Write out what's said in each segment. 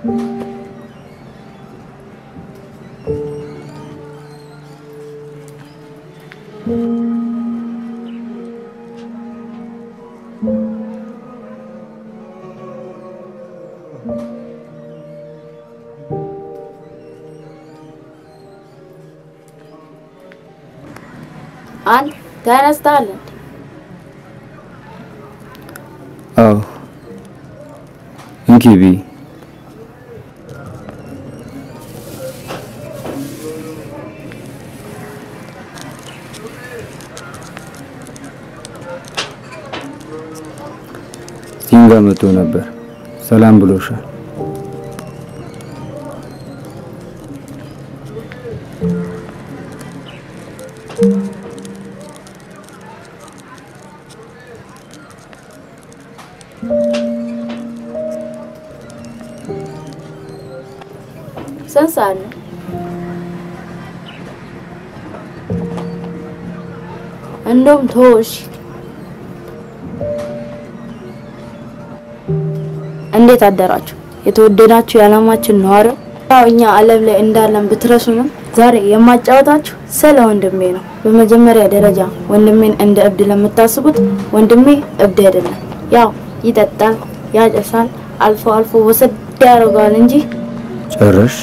አንድ ተነስተሃል እንዴ? አዎ እንኪ ቢ ሲንጋ መጥቶ ነበር። ሰላም ብሎሻል። ስንት ሰዓት ነው? እንደውም ተወሽ። እንዴት አደራችሁ የተወደዳችሁ የዓለማችን ነዋሪው? ያው እኛ ዓለም ላይ እንዳለን ብትረሱንም ዛሬ የማጫወታችሁ ስለ ወንድሜ ነው። በመጀመሪያ ደረጃ ወንድሜን እንደ እብድ ለምታስቡት ወንድሜ እብድ አይደለም። ያው ይጠጣል፣ ያጨሳል፣ አልፎ አልፎ ወሰድ ያደርገዋል እንጂ ጨረሽ?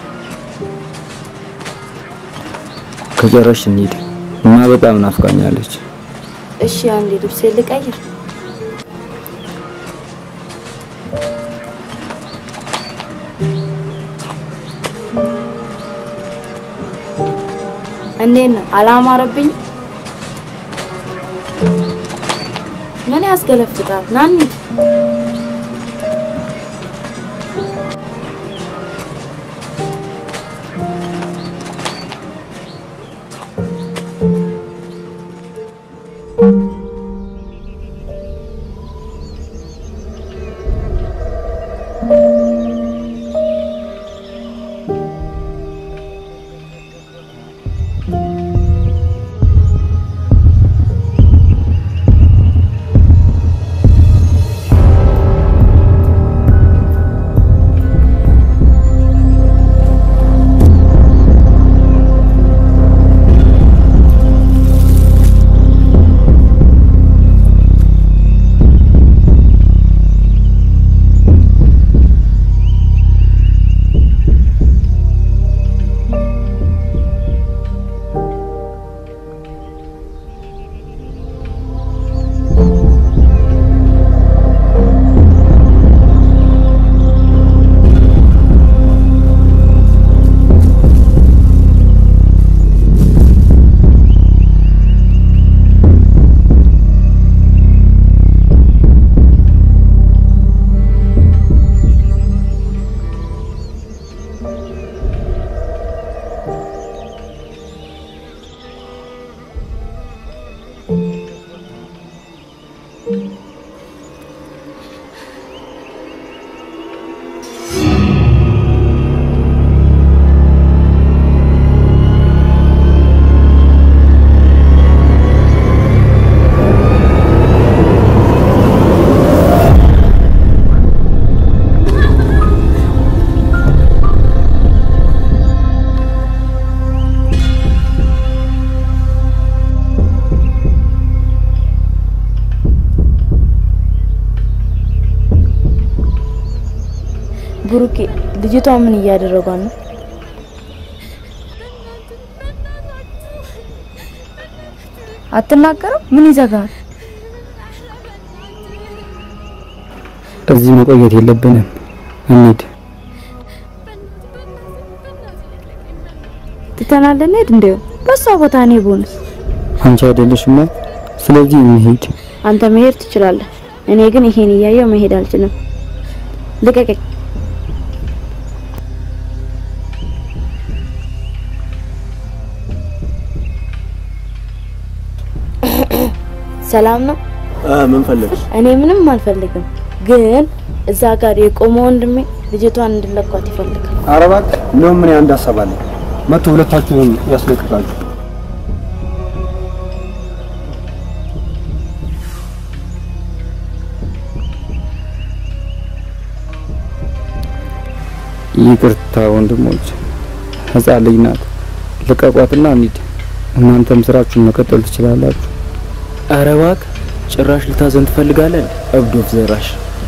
ከጨረሽ እንሂድ እና በጣም ናፍቃኛለች። እሺ አንዴ ልብሴ ልቀይር። እንዴት ነው አላማረብኝ? ምን ያስገለፍጣል? ና እንሂድ። ብሩኬ ልጅቷ ምን እያደረጓት ነው? አትናገርም? ምን ይዘጋል? እዚህ መቆየት የለብንም። እንሂድ። ትተናለን እንሂድ። እንደው በሷ ቦታ እኔ ቦንስ አንቺ አይደለሽማ። ስለዚህ እንሂድ። አንተ መሄድ ትችላለህ። እኔ ግን ይሄን እያየው መሄድ አልችልም። ልቀቀኝ። ሰላም ነው? ምን ፈለግሽ? እኔ ምንም አልፈልግም፣ ግን እዛ ጋር የቆመ ወንድሜ ልጅቷን እንድለቋት ይፈልጋል። ኧረ እባክህ እንደውም ምን አንድ ሀሳብ አለኝ። መቶ ሁለታችሁንም ያስለቅቃችሁ። ይቅርታ ወንድሞች፣ ህፃን ልጅ ናት። ልቀቋትና እንሂድ። እናንተም ስራችሁን መቀጠል ትችላላችሁ። ኧረ እባክህ ጭራሽ ልታዘን ትፈልጋለህ? እብዶፍ ዘራሽ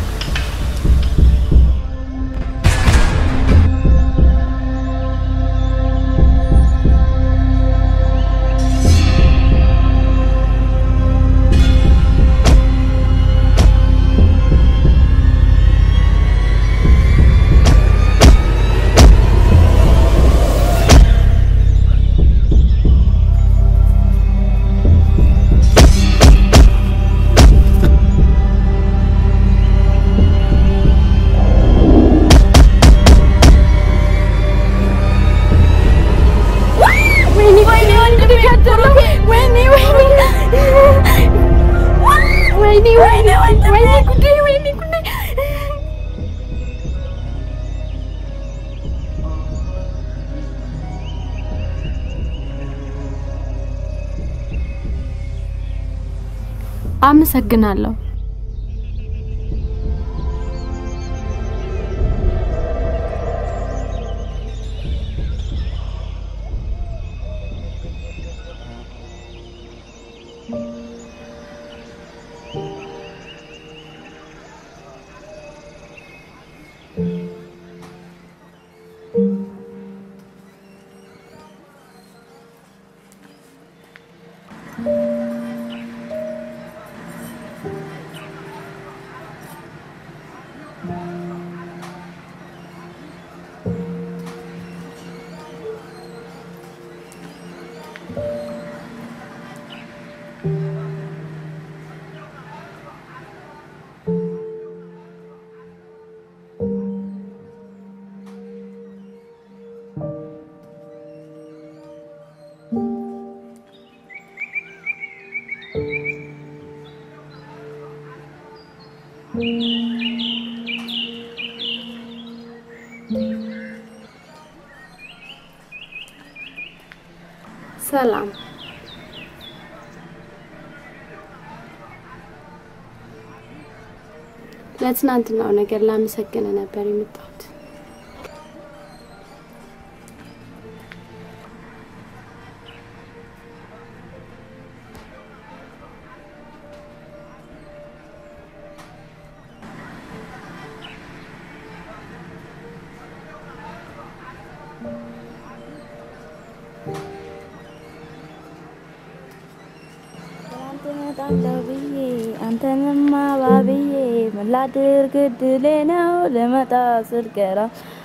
አመሰግናለሁ። ሰላም ለትናንትናው ነገር ላመሰግነ ነበር የመጣሁት። እመጣለሁ ብዬ አንተንማ ባብዬ ምን ላድርግ እድሌ ነው ልመጣ ስል ቀራ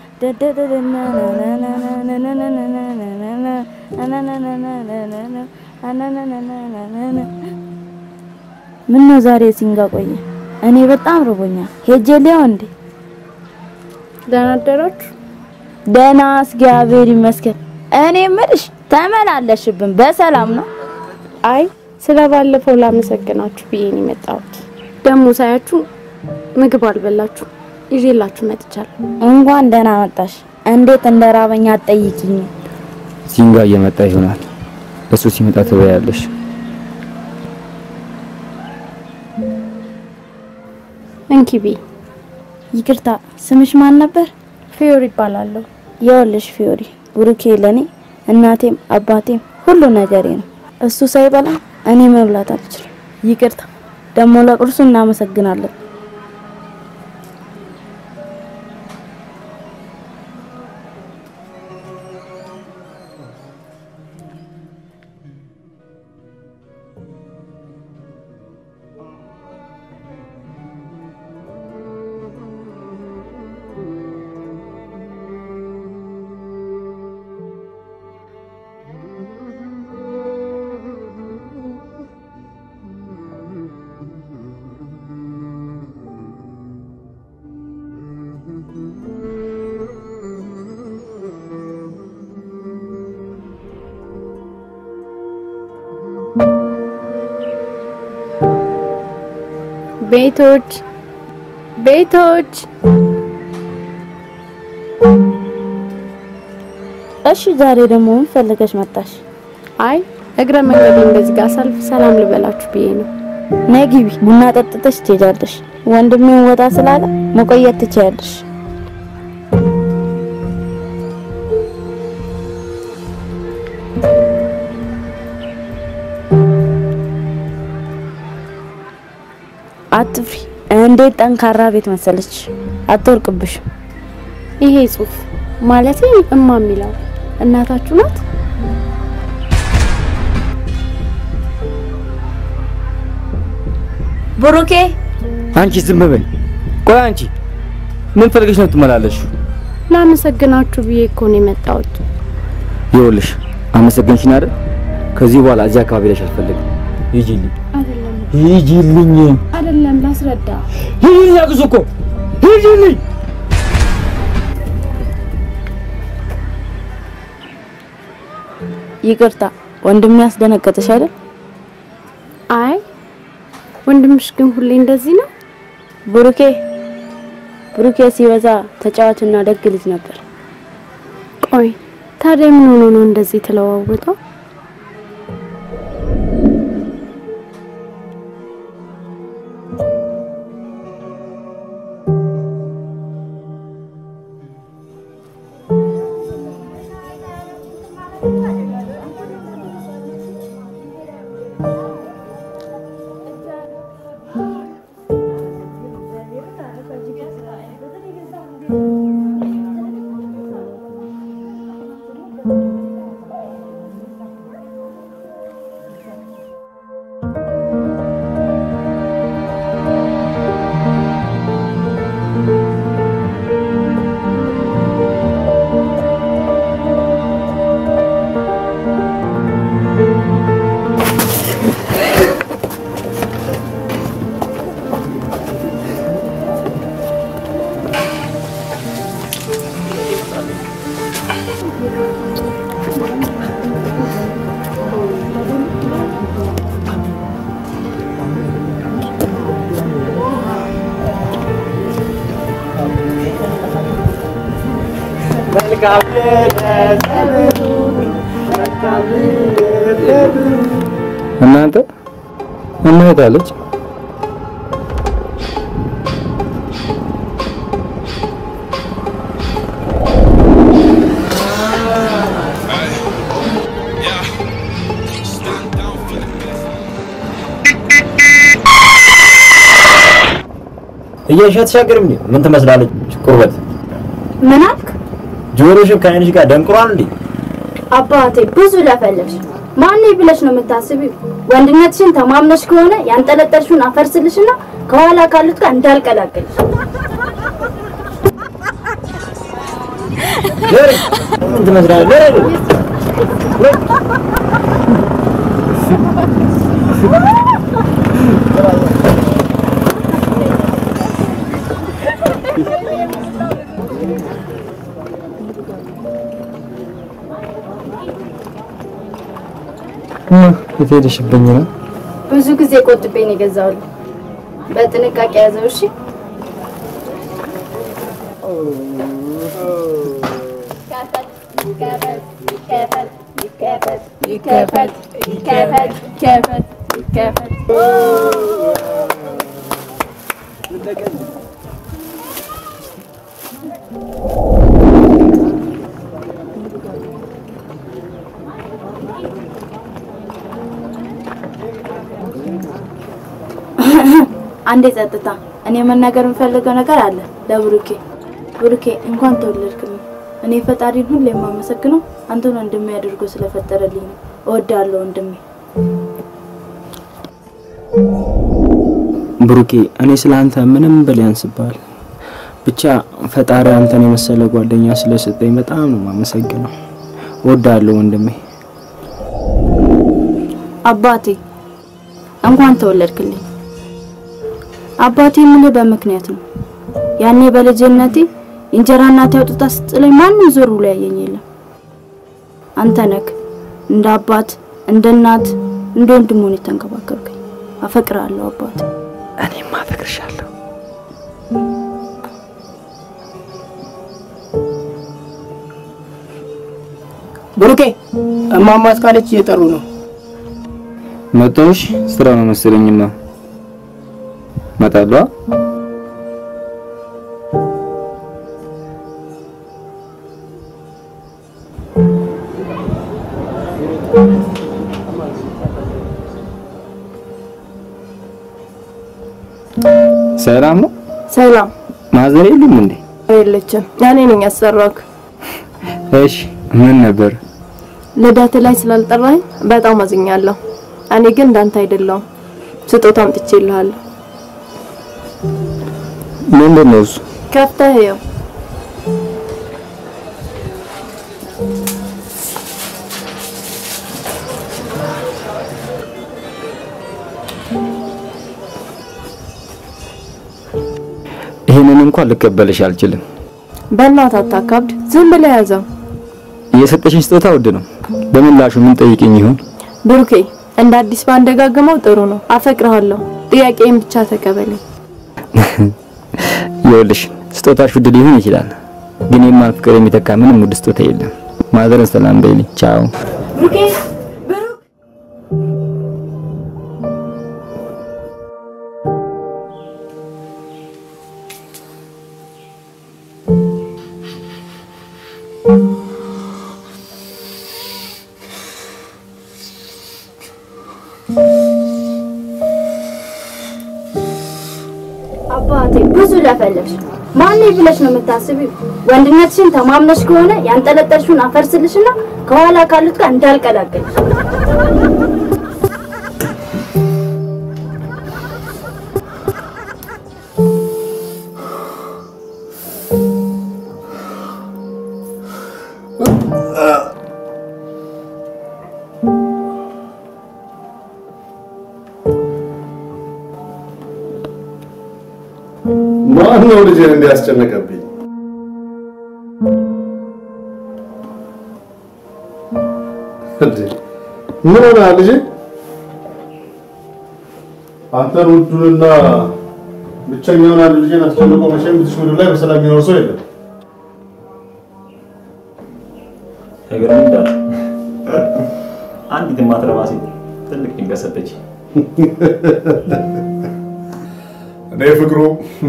ምን ነው ዛሬ ሲንጋ ቆየ? እኔ በጣም ርቦኛል። ሄጄ ሊያው እንዴ? ደህና አደራችሁ? ደህና እግዚአብሔር ይመስገን። እኔ ምልሽ ተመላለሽብን በሰላም ነው? አይ ስለ ባለፈው ላመሰግናችሁ ብዬ ነው የመጣሁት። ደግሞ ሳያችሁ ምግብ አልበላችሁ ይዤላችሁ መጥቻለሁ። እንኳን ደህና መጣሽ። እንዴት እንደራበኛ አትጠይቂኝ። ሲንጋ እየመጣ ይሆናል። እሱ ሲመጣ ትበያለሽ። እንኪቢ ይቅርታ፣ ስምሽ ማን ነበር? ፊዮር ይባላለሁ። ይኸውልሽ ፊዮሪ፣ ብሩኬ ለኔ እናቴም አባቴም ሁሉ ነገሬ ነው። እሱ ሳይበላ እኔ መብላት አልችልም። ይቅርታ። ደግሞ ለቁርሱ እናመሰግናለን። ቤቶች ቤቶች እሺ፣ ዛሬ ደግሞ ምን ፈልገሽ መጣሽ? አይ እግረ መንገዴን በዚህ ጋር ሳልፍ ሰላም ልበላችሁ ብዬ ነው። ነይ ግቢ፣ ቡና ጠጥተሽ ትሄጃለሽ። ወንድሜን ወጣ ስላለ መቆየት ትችያለሽ። አትፍሪ። እንዴት ጠንካራ ቤት መሰለች፣ አትወርቅብሽም። ይሄ ጽሁፍ ማለት እማ የሚለው እናታችሁ ናት? ብሩኬ አንቺ ዝም በይ። ቆይ አንቺ ምን ፈልገሽ ነው ትመላለሽ? ላመሰግናችሁ ብዬ እኮ ነው የመጣሁት። ይኸውልሽ አመሰገንሽኝ አይደል? ከዚህ በኋላ እዚህ አካባቢ ላይ አልፈልግም። ሂጂልኝ፣ አይደለም ሂጂልኝ፣ አይደለም፣ ላስረዳ። ሂጂልኝ አግዙ እኮ ሂጂልኝ። ይቅርታ ወንድሜ ያስደነገጠሽ አይደል? አይ ወንድምሽ ግን ሁሌ እንደዚህ ነው? ብሩኬ ብሩኬ ሲበዛ ተጫዋችና ደግ ልጅ ነበር። ቆይ ታዲያ ምን ሆኖ ነው እንደዚህ ተለዋወጠው? እናንተ እማዬት አለች። እያየሽ አትሻገርም እንዴ? ምን ትመስላለች? ቁርበት ምን አልክ ጆሮሽን ከዓይንሽ ጋር ደንቅሯል እንዴ? አባቴ? ብዙ ለፈለግሽ። ማን ብለሽ ነው የምታስቢው? ወንድነትሽን ተማምነሽ ከሆነ ያንጠለጠልሽውን አፈርስልሽና ከኋላ ካሉት ጋር እንዳልቀላቀልሽ። ለሪ ምን ትመስላለች? ለሪ የት ሄደሽብኝ ነው? ብዙ ጊዜ ቆጥቤ ነው የገዛሁልህ። በጥንቃቄ ያዘው እሺ። አንዴ ጸጥታ። እኔ መናገር የምፈልገው ነገር አለ ለብሩኬ። ብሩኬ እንኳን ተወለድክልኝ። እኔ ፈጣሪን ሁሌ የማመሰግነው አንተን ወንድሜ አድርጎ ስለፈጠረልኝ ነው። እወዳለሁ ወንድሜ። ብሩኬ እኔ ስለ አንተ ምንም ብል ያንስብሃል። ብቻ ፈጣሪ አንተን የመሰለ ጓደኛ ስለሰጠኝ በጣም ነው የማመሰግነው። እወዳለሁ ወንድሜ። አባቴ እንኳን ተወለድክልኝ። አባቴ የምልህ በምክንያት ነው። ያኔ በልጅነቴ እንጀራ እናቴ አውጥታ ስጥለኝ ማንም ዞር ብሎ ያየኝ የለም። አንተ ነህ እንደ አባት፣ እንደ እናት፣ እንደ ወንድም ሆነህ የተንከባከብከኝ። አፈቅርሃለሁ አባቴ። እኔም አፈቅርሻለሁ። ብሩኬ እማማ እስካለች እየጠሩ ነው። መጣሁሽ። ስራ ነው መሰለኝማ። እመጣለሁ። ሰላም ነው? ሰላም ማዘር የሉም እንዴ? የለችም። እኔ ነኝ ያሰራክ። እሺ ምን ነበር? ልደት ላይ ስላልጠራኝ በጣም አዝኛለሁ። እኔ ግን እንዳንተ አይደለሁም። ስጦታ አምጥቼልሃለሁ። ምንድን ነው እሱ? ከፍተህ ይኸው። ይሄንን እንኳን ልቀበልሽ አልችልም። በእናትህ አታካብድ። ዝም ብለህ ያዘው። የሰጠሽኝ ስጦታ ውድ ነው። በምላሹ ምን ጠይቅኝ ይሆን? ብሩኬ፣ እንደ አዲስ ባንደጋግመው ጥሩ ነው። አፈቅርሃለሁ። ጥያቄን ብቻ ተቀበለኝ። ይኸውልሽ ስጦታሽ ውድ ሊሆን ይችላል፣ ግን የማን ፍቅር የሚተካ ምንም ውድ ስጦታ የለም። ማዘርን ሰላም በይልኝ። ቻው። አባቴ ብዙ ለፈለሽ ማን ብለሽ ነው የምታስቢው? ወንድነትሽን ተማምነሽ ከሆነ ያንጠለጠልሽውን አፈርስልሽና ከኋላ ካሉት ጋር እንዳልቀላቀልሽ። ማን ነው ልጄን እንዲያስጨነቀብኝ? እንዴ ምን ሆነሃል ልጄ? አንተን ውዱንና ብቸኛውን አንድ ልጄን አስጨንቆ መቼም እዚህ ምድር ላይ በሰላም የሚኖር ሰው የለም። ነገር እንዳል አንዲት የማትረባ ሴት ትልቅ ድንገት ሰጠች። እኔ ፍቅሩ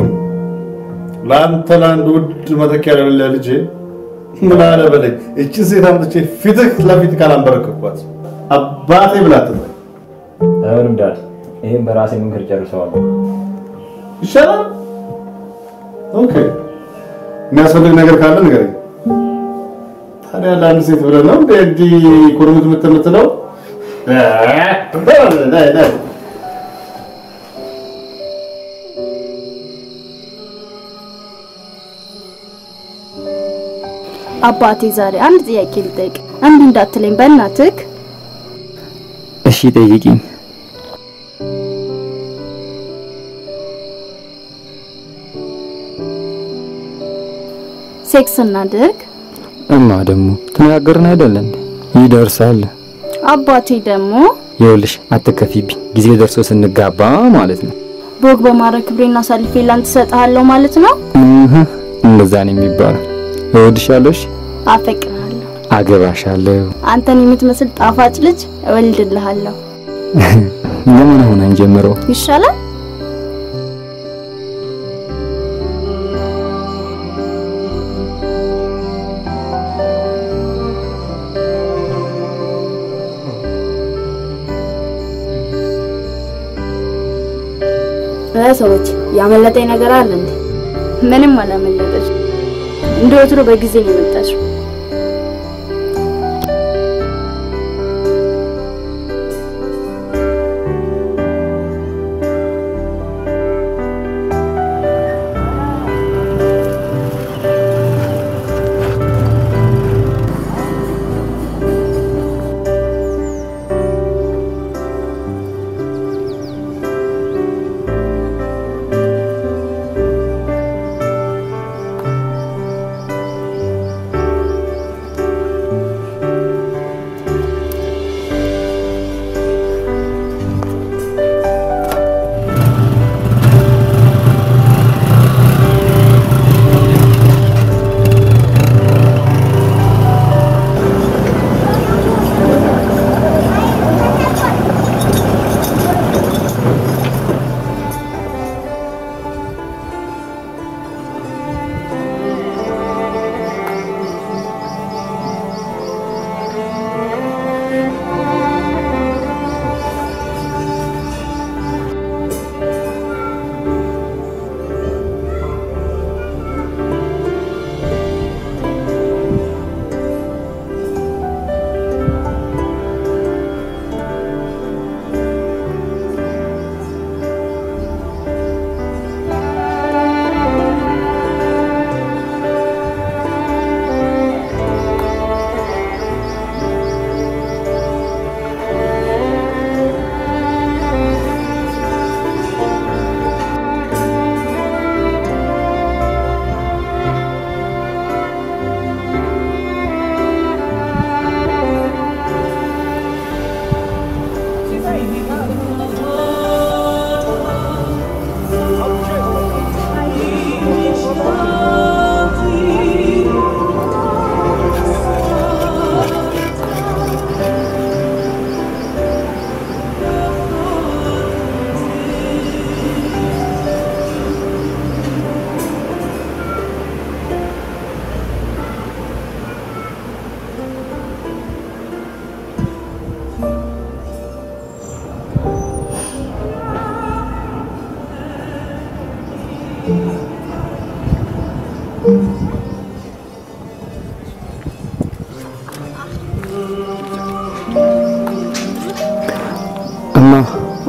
ለአንተ ለአንድ ውድ መተኪያ ለሌለ ልጄ ምን አለ በለኝ። እችን ሴት አምጥቼ ፊትህ ለፊት ካላንበረከኳት አባቴ ብላ አትበል። አይሆንም ዳድ፣ ይሄን በራሴ ምክር ጨርሰዋለሁ። ይሻላል። ኦኬ፣ የሚያስፈልግ ነገር ካለ ንገረኝ። ታዲያ ለአንድ ሴት ብለህ ነው እንደ እንዲህ ኩርምት የምትለው? ናይ ናይ አባቴ ዛሬ አንድ ጥያቄ ልጠይቅ፣ እምቢ እንዳትለኝ በእናትህ። እሺ ጠይቂኝ። ሴክስ እናድርግ? እማ ደግሞ ተነጋገርን አይደል እንዴ? ይደርሳል። አባቴ ደግሞ ይኸውልሽ አትከፊብኝ፣ ጊዜ ደርሶ ስንጋባ ማለት ነው። ቦግ በማድረግ ክብሬን አሳልፌ ላንተ እሰጥሃለሁ ማለት ነው። እህ እንደዛ ነው የሚባለው። እወድሻለሁ፣ እሺ፣ አፈቅርሃለሁ። አገባሻለሁ። አንተን የምትመስል ጣፋጭ ልጅ እወልድልሃለሁ። ለምን አሁን አንጀምረው? ይሻላል። ሰዎች ያመለጠኝ ነገር አለ እንዴ? ምንም አላመለጠች። እንደ ወትሮ በጊዜ ነው የመጣችው።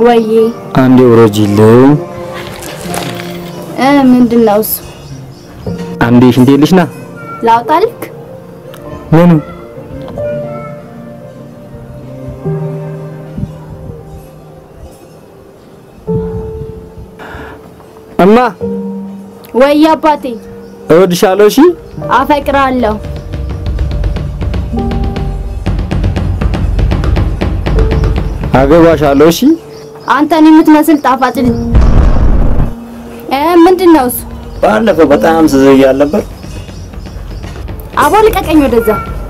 ወይዬ አንዴ ውረጂልኝ። እ ምንድን ነው እሱ? አንዴ ሽንቴ ልሽ ና ላውጣልክ? ምኑ እማ ወይ አባቴ እወድሻለሁ። እሺ አፈቅራለሁ። አገባሻለሁ። እሺ አንተን የምትመስል ጣፋጭ ልጅ እ ምንድን ነው እሱ? ባለፈው በጣም ስዘይ አልነበር? አቦ ልቀቀኝ ወደዛ።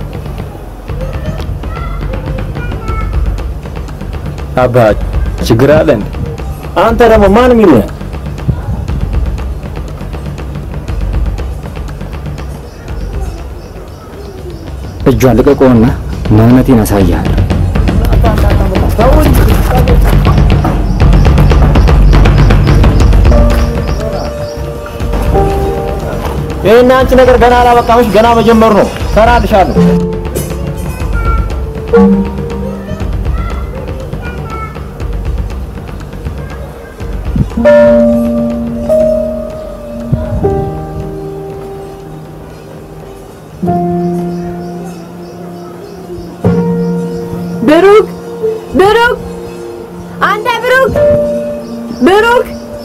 አባ ችግር አለ እንዴ? አንተ ደግሞ ማን የሚሉህ እጇን ልቀቀውና ማንነቴን አሳያለሁ። ይሄን አንቺ ነገር ገና አላበቃምሽ፣ ገና መጀመሩ ነው። ሰራልሻለሁ። ብሩክ ብሩክ፣ አንተ ብሩክ ብሩክ፣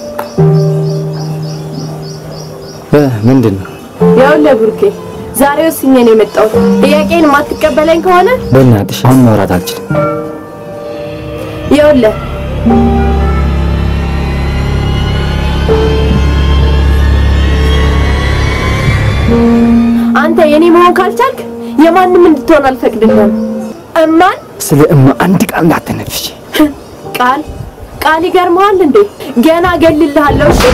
እ ምንድን ነው? ያውልህ ብሩኬ፣ ዛሬ ወስኜ ነው የመጣሁት። ጥያቄን የማትቀበለኝ ከሆነ በእናትሽ አሁን ማውራት አልችልም። ይኸውልህ አንተ የኔ መሆን ካልቻልክ የማንም እንድትሆን አልፈቅድልህም። እማን ስለ እማ አንድ ቃል እንዳትነፍሽ። ቃል ቃል ይገርመሃል እንዴ? ገና እገልልሃለሁ። እሺ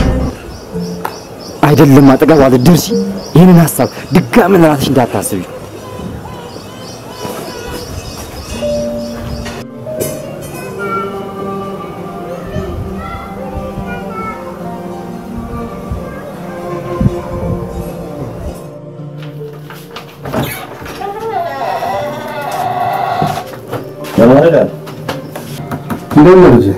አይደለም አጠገቧ ልትደርሺ ይህንን ሀሳብ ድጋሚ ለራስሽ እንዳታስቢ። ለማረዳል እንደምን ነው ልጄ?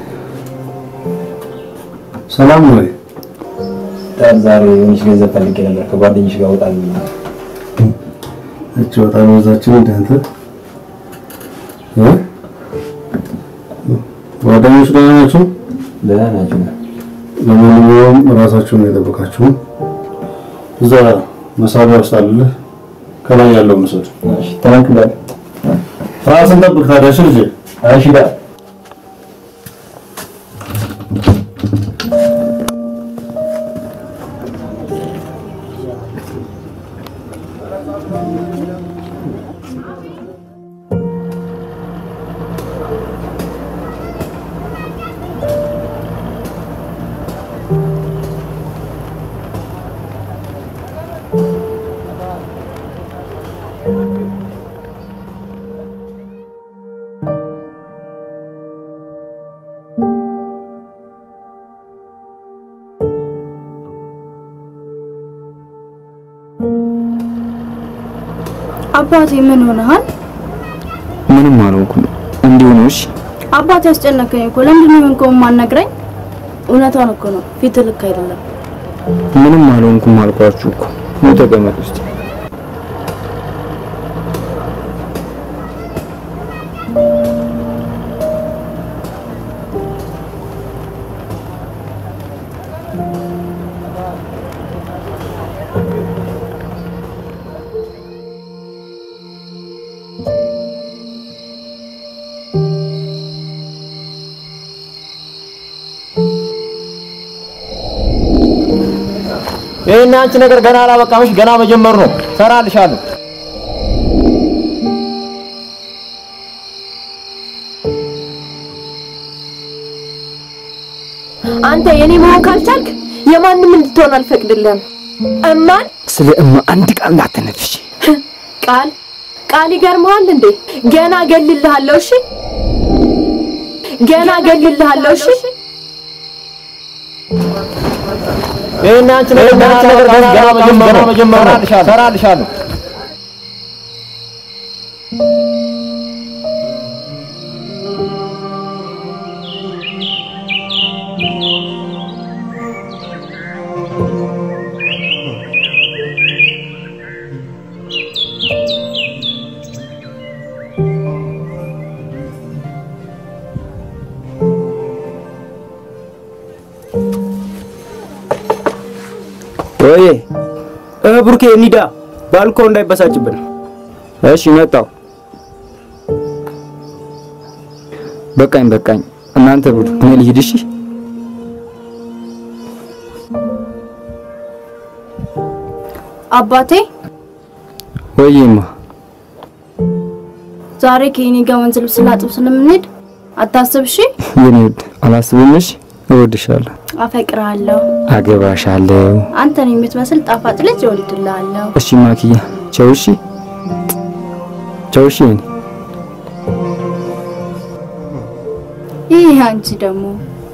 ሰላም ነው ወይ? ጣል ዛሬ የሆነች ገንዘብ ፈልጌ ነበር ከጓደኞች ጋር ወጣ ብዬ ነው። እቺ በጣም በዛችን እንደ አንተ እ ጓደኞች ደህና ናቸው? ደህና ናቸው። ለማንኛውም ራሳችሁን ነው የጠበቃችሁ። እዛ መሳቢያ ውስጥ አለልህ፣ ከላይ ያለው መስወድ እሺ ተናክላል። ራስን ጠብቅ ታዲያ እሺ ልጄ። እሺ ዳ አባቴ ምን ሆነሃል? ምንም አልሆንኩም። እንዲሁ ነው። እሺ አባቴ ያስጨነቀኝ እኮ ለምንድን ነው የሆንከው የማትነግረኝ? እውነቷን እኮ ነው። ፊት ልክ አይደለም። ምንም አልሆንኩም አልኳችሁ እኮ። ነው ተቀመጥ ውስጥ ይሄን አንቺ ነገር ገና አላበቃምሽ፣ ገና መጀመሩ ነው። ሰራልሻለሁ። አንተ የኔ መሆን ካልቻልክ የማንም እንድትሆን አልፈቅድልህም። እማን ስለ እማ አንድ ቃል እንዳትነፍሽ። ቃል ቃል ይገርመሃል እንዴ? ገና እገልልሃለሁ። እሺ ገና እገልልሃለሁ። እሺ ይሄን አንቺ ነገር ገና አላበቃምሽ፣ ገና መጀመሩ ነው። ሰራልሻለሁ። ወይ እ ብሩኬ እንሂዳ ባልኮ እንዳይበሳጭብን። እሺ መጣው። በቃኝ በቃኝ። እናንተ ብሉ፣ እኔ ልሂድ። እሺ አባቴ ወይማ ዛሬ ከኔ ጋር ወንዝ ልብስ ላጥብ ስለምንሄድ አታስብ እሺ። የኔ ውድ አላስብም። እሺ እወድሻለሁ፣ አፈቅርሃለሁ። አገባሻለሁ። አንተን የምትመስል ጣፋጭ ልጅ እወልድልሃለሁ። እሺ ማክያ፣ ቻው። እሺ ቻው። እሺ የኔ ይህ አንቺ ደግሞ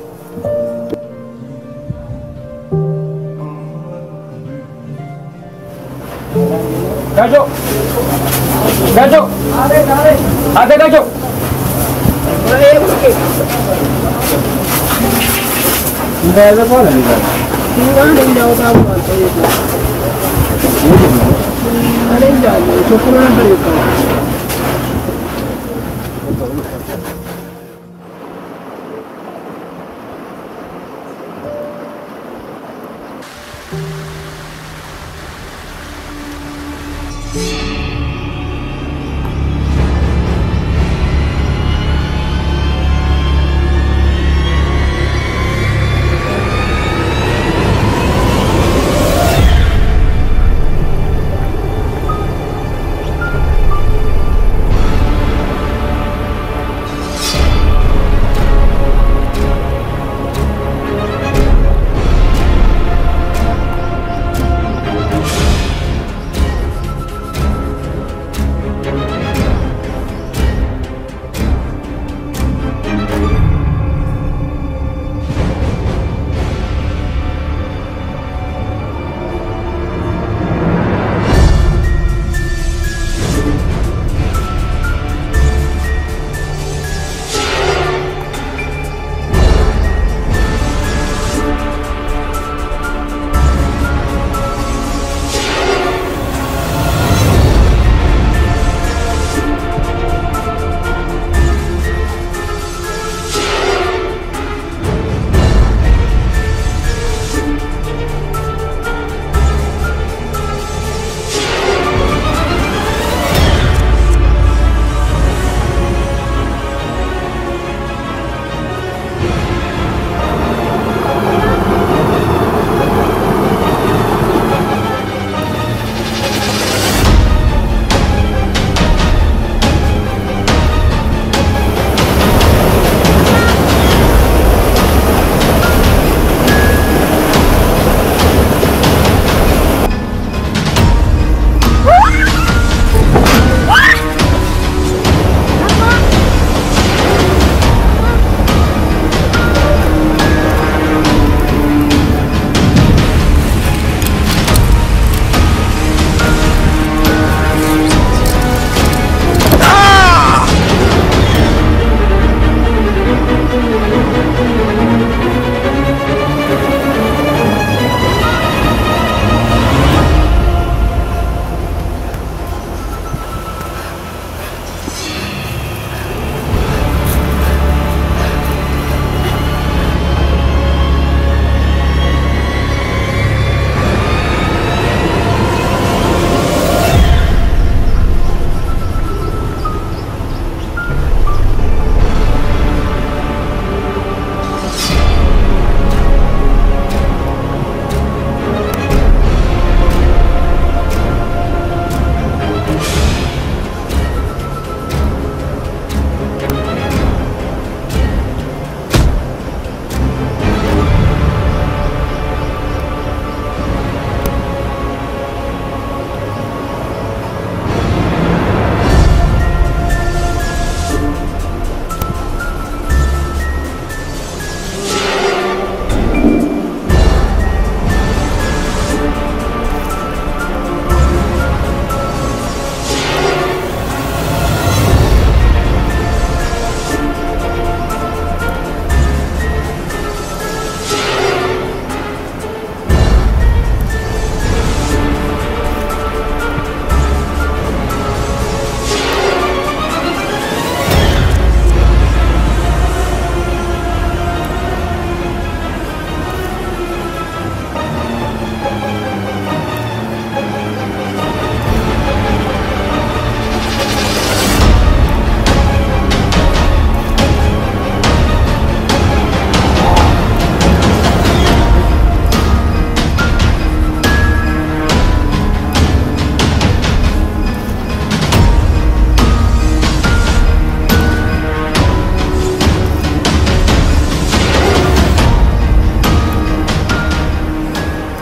ጋጆ ጋጆ አተ ጋጆ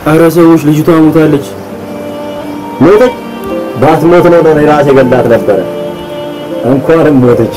አረ ሰዎች ልጅቷ ሞታለች። ሞተች? ባትሞት ነው እኔ ራሴ ገላት ነበረ። እንኳንም ሞተች።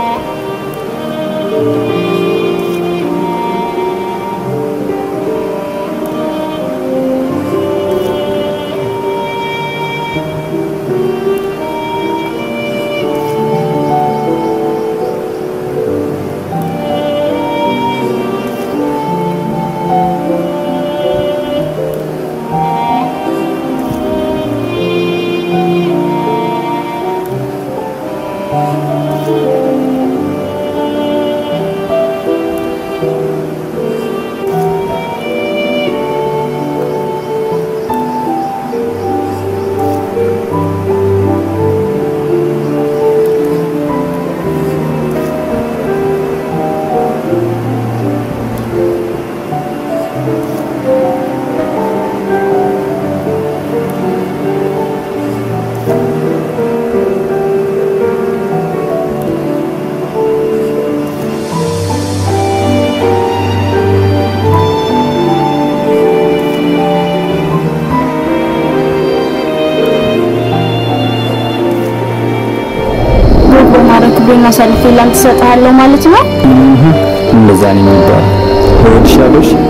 ወግ በማድረግ ክብሬን አሳልፌ ላንተ እሰጥሃለሁ ማለት ነው። እንደዛ ነው የሚባለው። እወድሻለሁ። እሺ?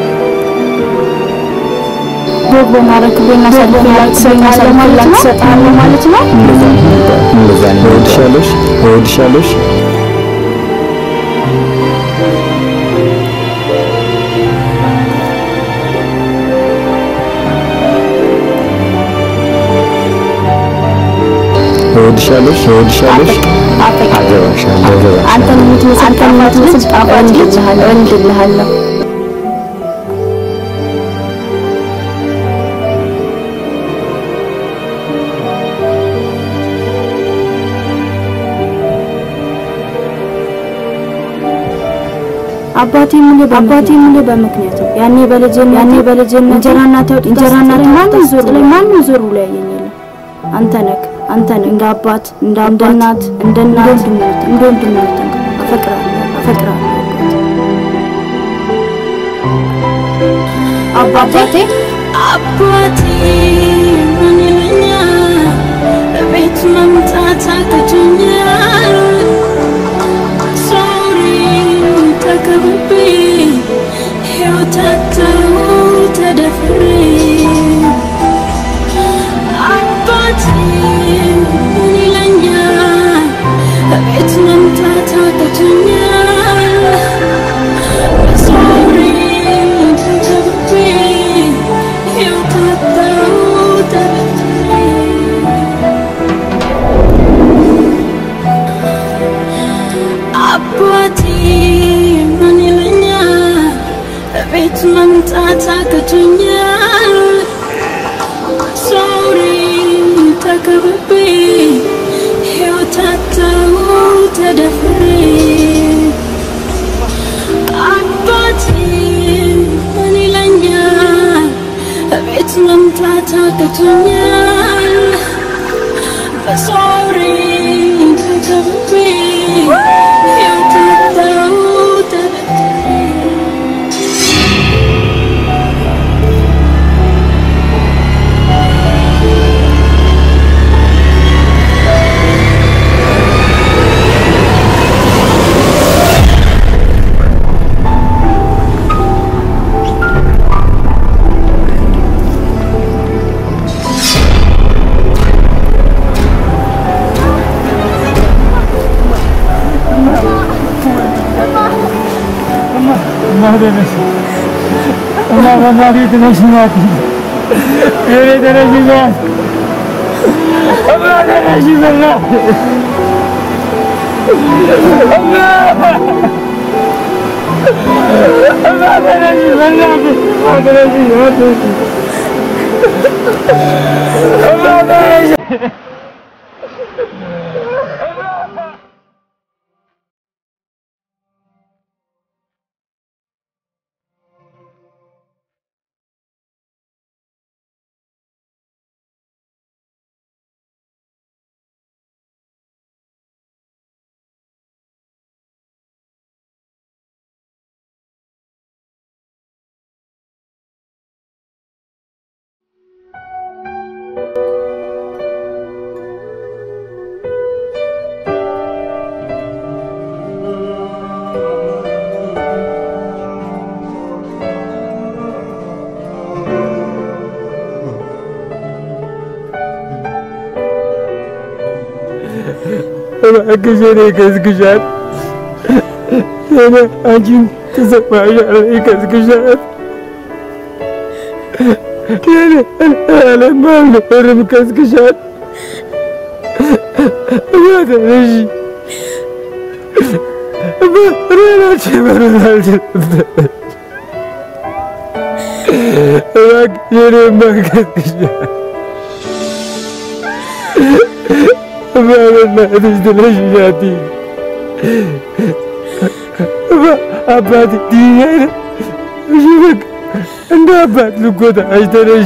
ወግ በማድረግ ክብሬን አሳልፌ ላንተ እሰጥሃለሁ ማለት ነው። እሰጥሃለሁ ማለት ነው። እንደዛ ነው የሚባለው። እንደዛ ነው። እወድሻለሁ። እሺ? እወድሻለሁ። እሺ? እወድሻለሁ። እሺ? እወድሻለሁ። እሺ? አገባሻለሁ። አገባሻለሁ። አንተን የምትመስል አንተን የምትመስል ጣፋጭ ልጅ እወልድልሃለሁ። አባቴ ሙሉ አባቴ ሙሉ በምክንያቱ ያኔ በልጅነት ያኔ በልጅነት እንጀራ እናት ወጥ እንጀራ እናት ማንም ዞር ላይ ማንም ዞር ብሎ ያየኝ የለም። አንተ ነህ አንተ ነህ እንደ አባት እንደ እናት እንደ እናት እንደ ወንድም አፈቅራለሁ አፈቅራለሁ አባቴ አባቴ ምን ይለኛል? ቤት መምጣት አቅቶኛል። ሶሪ ተከብቤ ሕይወት አጣሁ ተደፍሬ አባቴ ምን ይለኛል? ቤት መምጣት አቅቶኛል። ሶሪ ተከብቤ ሕይወት አጣሁ ተደፍሬ አባቴ ምን ይለኛል? ቤት መምጣት አቅቶኛል። ሶሪ ተከብቤ ሕይወት አጣሁ ተደፍሬ አባቴ ምን ይለኛል? ቤት መምጣት አቅቶኛል። ሶሪ ተከብቤ ሕይወት አጣሁ ተደፍሬ እባክሽ እኔ ይቀዝቅሻል። እኔ አንቺን ትሰማሻል፣ ይቀዝቅሻል። እኔ አለም አልነበርም፣ ይቀዝቅሻል። እባክሽ እባክሽ መኖር አልችልም። እባክሽ እኔማ ይቀዝቅሻል። በእናትሽ ጥለሽኝ አትሂጂ። አባቴ ትይኛለሽ? እሺ በቃ እንደ አባት ልጎዳሽ፣ ተነሺ።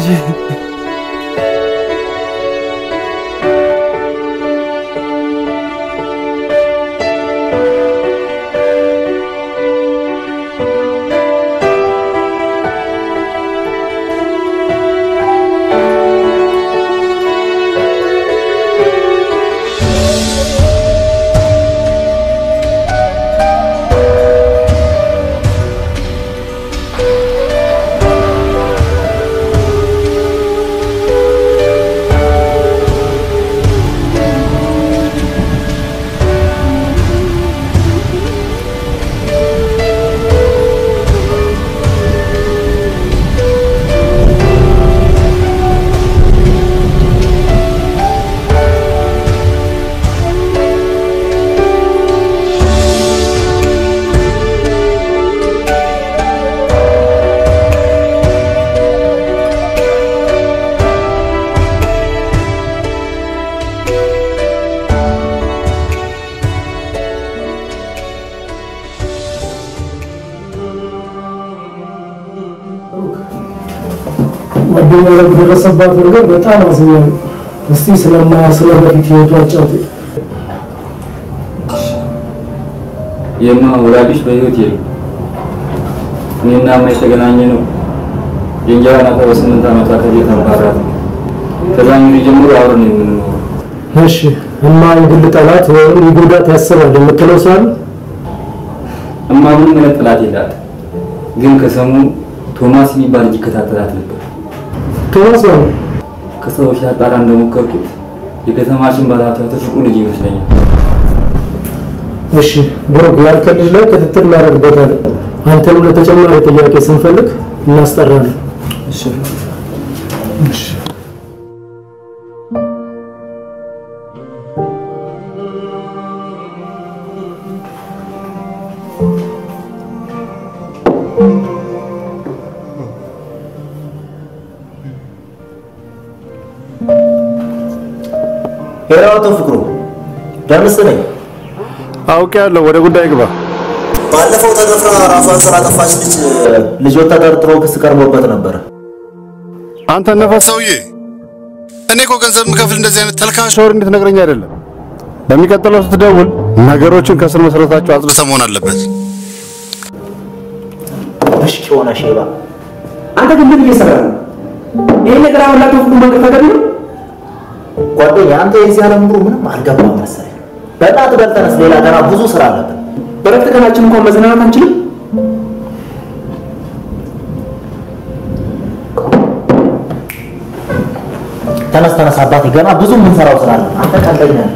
ጓደኛ ላይ በደረሰባት ነገር በጣም አዝኛለሁ። እስቲ ስለማ ስለ በፊት ህይወቱ አጫውተኝ። የማ ወላጆች በህይወት የሉ። እኔና እማ የተገናኘ ነው የእንጀራ እናቷ በስምንት ዓመቷ ከቤት አባራት ነው። ከዛን ጊዜ ጀምሮ አብረን ነው የምንኖረው። እሺ እማ የግል ጠላት ወይም ሊጎዳት ያስባል የምትለው ሰው አለ? እማ ምንም አይነት ጠላት የላት፣ ግን ከሰሞኑ ቶማስ የሚባል ልጅ ይከታተላት ነበር። ቶማስ ነው ከሰዎች ላጣራ እንደሞከርኩት የከተማችን ባለሀብት ትልቁ ልጅ ይመስለኛል። እሺ ብሩክ ያልከን ልጅ ላይ ክትትል እናደርግበታለን። አንተንም ለተጨማሪ ጥያቄ ስንፈልግ እናስጠራለን። እሺ እሺ ሄሎ፣ አቶ ፍቅሩ ደምስ ነኝ። አውቄያለሁ። ወደ ጉዳይ ግባ። ባለፈው ተደፍራ ራሷን ስላጠፋች ልጅ ልጆች ተጠርጥሮ ክስ ቀርቦበት ነበር። አንተ ነፈስ ሰውዬ፣ እኔ እኮ ገንዘብ የምከፍል እንደዚህ አይነት ተልካሽ ወሬ እንድትነግረኝ አይደለም። በሚቀጥለው ስትደውል ነገሮችን ከስር መሰረታቸው አጽድተህ መሆን አለበት። ብሽቅ የሆነ ሼባ አንተ ግን ምን እየሰራህ ነው? ይሄ ነገር አሁን ላቶ ሁሉ መንገድ ተገቢ ነው? ጓደኛ፣ አንተ የዚህ ዓለም ኑሮ ምንም አልገባም መሰለኝ። በእናትህ በል ተነስ፣ ሌላ ገና ብዙ ስራ አለብን። በረፍት ቀናችን እንኳን መዝናናት አንችልም? ተነስ ተነስ አባቴ፣ ገና ብዙ የምንሰራው ስራ አለ። አንተ ቀልደኛ ነህ።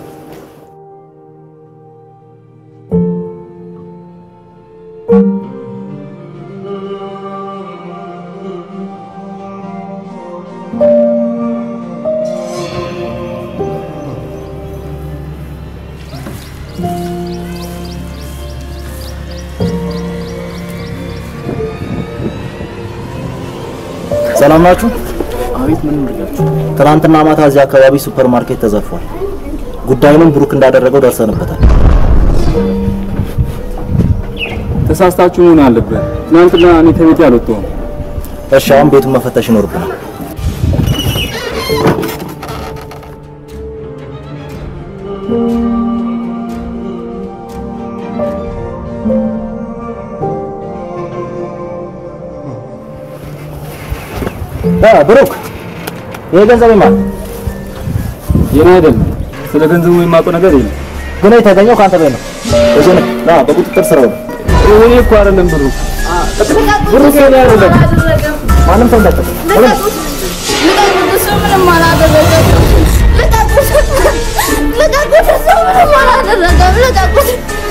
ሰላም ናችሁ? አቤት፣ ምን ልላችሁ? ትናንትና ማታ እዚህ አካባቢ ሱፐር ማርኬት ተዘርፏል። ጉዳዩንም ብሩክ እንዳደረገው ደርሰንበታል። ተሳስታችሁ መሆን አለበት። ትናንትና እኔ ከቤቴ አልወጣሁም። እሺ፣ አሁን ቤቱን መፈተሽ ይኖርብናል። አ ብሩክ፣ ይሄ ገንዘብ ማን የኔ አይደለም። ስለ ገንዘቡ የማውቀው ነገር የለም። ግን የተገኘው ከአንተ ቤት ነው። እዚህ ነው። ና በቁጥጥር ስር ነው። እኔ እኮ አይደለም ብሩ ብሩክ የኔ አይደለም። ማንም ሰው እንዳትጠቅ እሱ ምንም አላደረገም። ልቀቁት! ልቀቁት!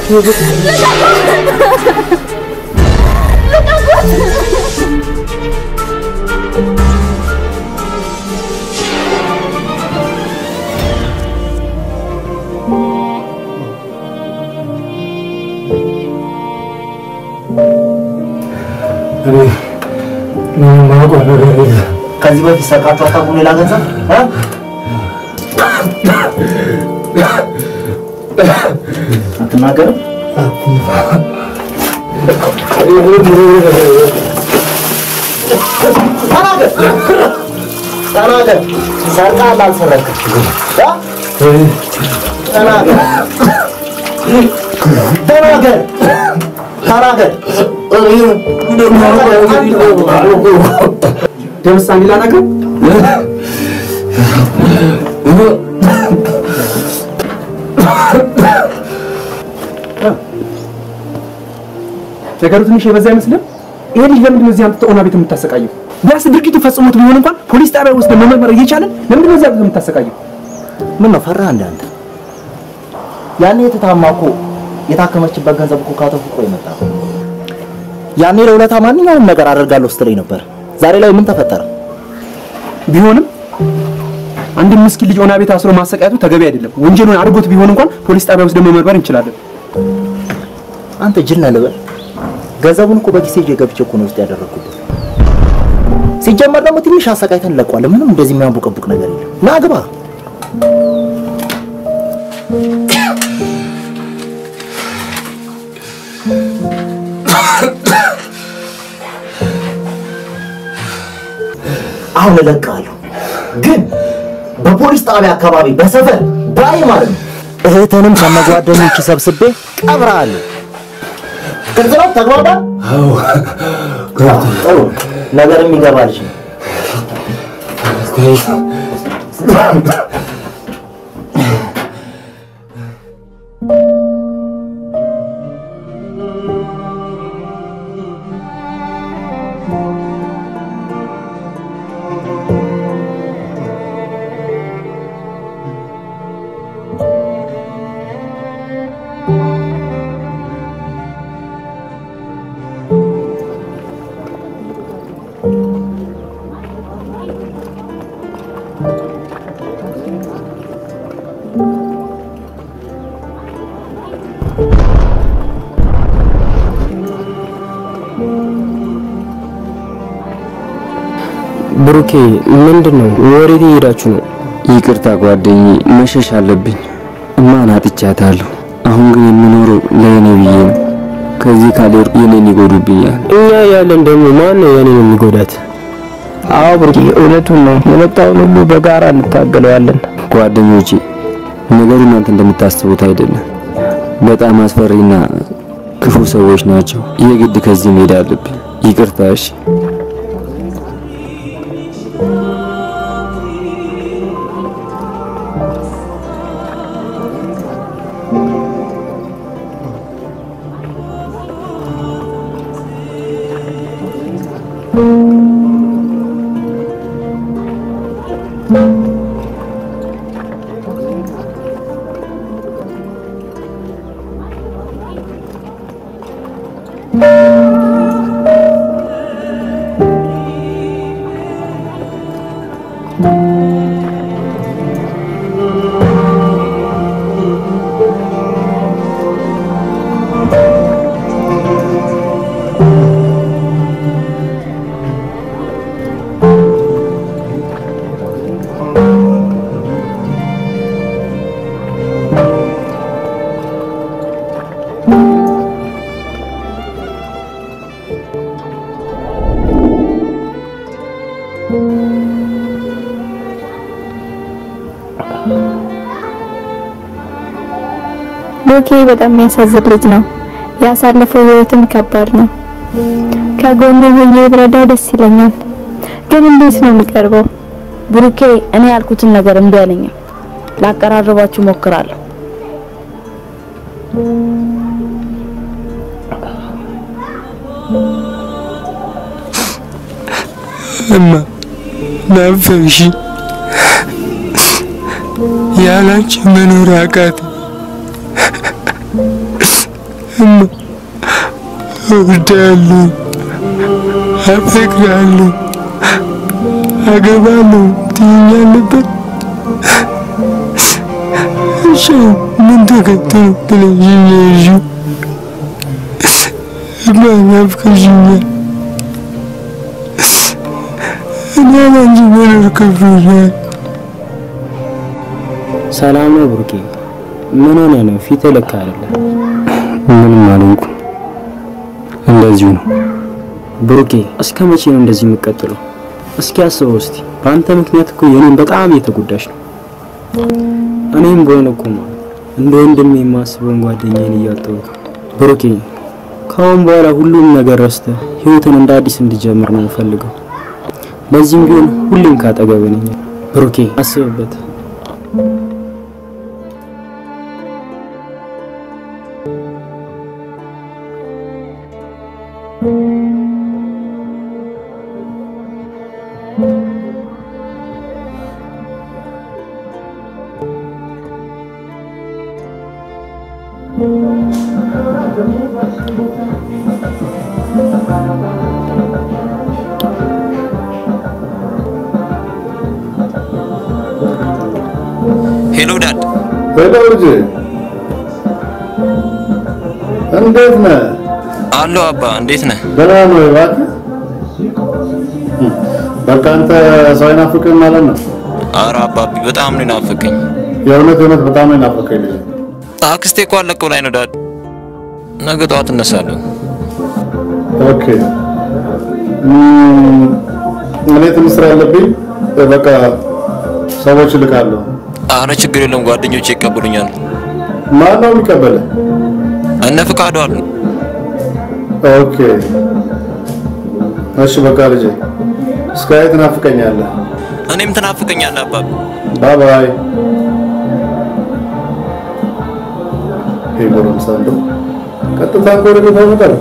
እኔ ምንም የማውቀው ነገር የለም። ከዚህ በፊት ሰርቃችሁ አታውቁም? ሌላ ገንዘብ እ? አትናገርም? ተናገር ተናገር። ሰርቀሃል አልሰረቅም? እ? ተናገር ተናገር ተናገር። ደምስ አንድ ሌላ ነገር ነገሩ ትንሽ የበዛ አይመስልም? ይሄ ልጅ ለምንድን ነው እዚህ አምጥተህ ኦና ቤት የምታሰቃየው? ቢያንስ ድርጊቱ ፈጽሞት ቢሆን እንኳን ፖሊስ ጣቢያ ውስጥ መመርመር እየቻለን ለምንድን ነው እዚህ አምጥተህ የምታሰቃየው? ምን ነው ፈራህ እንደ አንተ? ያኔ የተታማ እኮ የታከመችበት ገንዘብ እኮ ካተፉ የመጣ ነው። ያኔ ለውለታ ማንኛውንም ነገር አደርጋለሁ ስትለኝ ነበር። ዛሬ ላይ ምን ተፈጠረ? ቢሆንም አንድ ምስኪን ልጅ ኦና ቤት አስሮ ማሰቃየቱ ተገቢ አይደለም። ወንጀሉን አድርጎት ቢሆን እንኳን ፖሊስ ጣቢያ ውስጥ ደግሞ መመርመር እንችላለን። አንተ ጅል ነህ ልበል? ገንዘቡን እኮ በኪሴ ይዤ ገብቼ እኮ ነው ውስጥ ያደረግኩት። ሲጀመር ደግሞ ትንሽ አሰቃይተን እንለቀዋለን። ምንም እንደዚህ የሚያንቡቀቡቅ ነገር የለም። ና ግባ። አሁን እለቅሃለሁ፣ ግን በፖሊስ ጣቢያ አካባቢ በሰፈር ባይ ማለት ነው እህትንም ከነጓደኞች ሰብስቤ ቀብረሃለሁ። ግልጽ ነው? ተግባባን? ጥሩ ነገር የሚገባ ልጅ ነው። ብሩኬ ምንድን ነው? ወዴት እየሄዳችሁ ነው? ይቅርታ ጓደኛዬ፣ መሸሽ አለብኝ። እማን አጥቻታለሁ። አሁን ግን የምኖረው ለእኔ ብዬ ነው። ከዚህ ካልሄድኩ የኔን ይጎዱብኛል። እኛ ያለን ደግሞ ማን ነው የኔን የሚጎዳት? አዎ ብሩኬ እውነቱን ነው። የመጣውን ሁሉ በጋራ እንታገለዋለን። ጓደኞቼ፣ ነገሩ እናንተ እንደምታስቡት አይደለም። በጣም አስፈሪና ክፉ ሰዎች ናቸው። የግድ ከዚህ መሄድ አለብኝ። ይቅርታ እሺ። ብሩኬ በጣም የሚያሳዝን ልጅ ነው። ያሳለፈው ህይወትም ከባድ ነው። ከጎኑ ሆኜ ብረዳው ደስ ይለኛል፣ ግን እንዴት ነው የሚቀርበው? ብሩኬ እኔ ያልኩትን ነገር እምቢ አለኝም። ላቀራርባችሁ ሞክራለሁ። እማ ናፈቅሽ፣ ያላንቺ መኖር አቃተኝ። እማ እወዳለሁ፣ አፈቅራለሁ፣ አገባለሁ ትይኛል ነበር። እሺ ምን ተከተሉ ብለሽኝ ያልሽው? እማ ናፍቀሽኛል። እኔ ያላንቺ መኖር ከብዶኛል። ሰላም ነው ብሩኬ? ምን ሆነ ነው? ፊት ልክ አይደለም። ምንም አልሆንኩም። እንደዚሁ ነው። ብሩኬ እስከ መቼ ነው እንደዚህ የምቀጥለው? እስኪ አስበው እስቲ። በአንተ ምክንያት እኮ የኔን በጣም እየተጎዳሽ ነው። እኔም በሆነ እኮ ማለት እንደ ወንድሜ የማስበውን ጓደኛዬን እያጣሁ ነው። ብሩኬ ከአሁን በኋላ ሁሉም ነገር ረስተህ ህይወትን እንደ አዲስ እንዲጀምር ነው የምፈልገው። ለዚህም ቢሆን ሁሌም ካጠገብህ ነኝ። ብሩኬ አስብበት። ሄሎ ዳድ። ሄሎ ልጄ፣ እንዴት ነህ? አሎ አባ፣ እንዴት ነህ? ደህና ነው እባክህ። በቃ አንተ ሰው አይናፍቅህም ማለት ነው? አረ አባቢ በጣም ነው ናፈቀኝ። የእውነት የእውነት በጣም ነው የናፈቀኝ ልጄ። አክስቴ እኮ አለቀው ላይ ነው ዳድ። ነገ ጠዋት እነሳለሁ። ኦኬ እም፣ እኔ ትንሽ ስራ አለብኝ። በቃ ሰዎች እልካለሁ። አረ ችግር የለም ጓደኞቼ ይቀበሉኛል። ማን ነው የሚቀበልህ? እነ ፍቃዱ አሉ። ኦኬ እሺ፣ በቃ ልጄ እስካይ ትናፍቀኛለህ። እኔም ትናፍቀኛለህ አባቢ። ባይ ባይ። ይሄ ጎረምሳ እንደው ቀጥታ እኮ ወደ ቤት አይመጣም።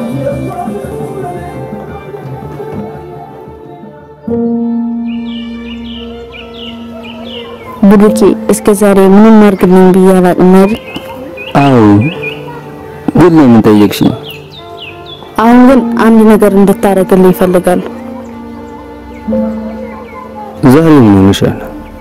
ብሩኬ እስከ ዛሬ ምንም አድርግልኝ ብዬ አላውቅም አይደል? አዎ፣ ግን ለምን ጠየቅሽኝ? አሁን ግን አንድ ነገር እንድታደርግልኝ ይፈልጋሉ። ዛሬ ምን ሆነሻል?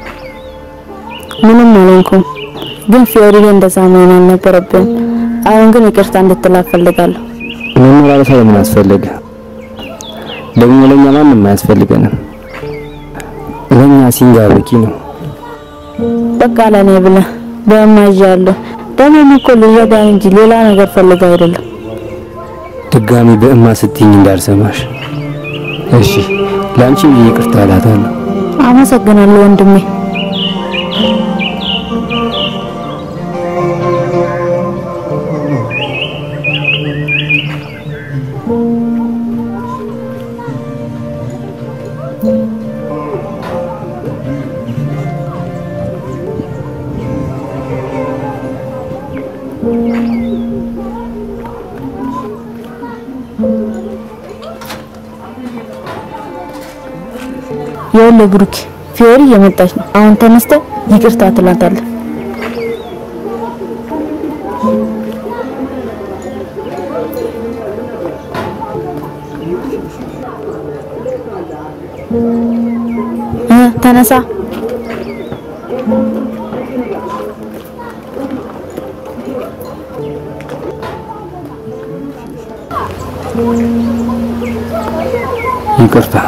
ምንም አልሆንኩም፣ ግን ፊዮሪ እንደዛ መሆን አልነበረብን። አሁን ግን ይቅርታ እንድትላ እፈልጋለሁ። መመላለሳ ለምን አስፈለገ? ደግሞ ለኛ ማንም አያስፈልገንም። ለኛ ሲንጋ በቂ ነው። በቃ ለኔ ብለህ በማያዣለሁ ደግሞ እኮ ልረዳ እንጂ ሌላ ነገር ፈልጋ አይደለም። ድጋሚ በእማ ስትይኝ እንዳልሰማሽ። እሺ፣ ለአንቺ ብዬ ይቅርታ እላታለሁ። አመሰግናለሁ ወንድሜ። ይኸውልህ ብሩክ፣ ፊዮሪ እየመጣች ነው። አሁን ተነስተህ ይቅርታ ትላታለህ። እ ተነሳ። ይቅርታ።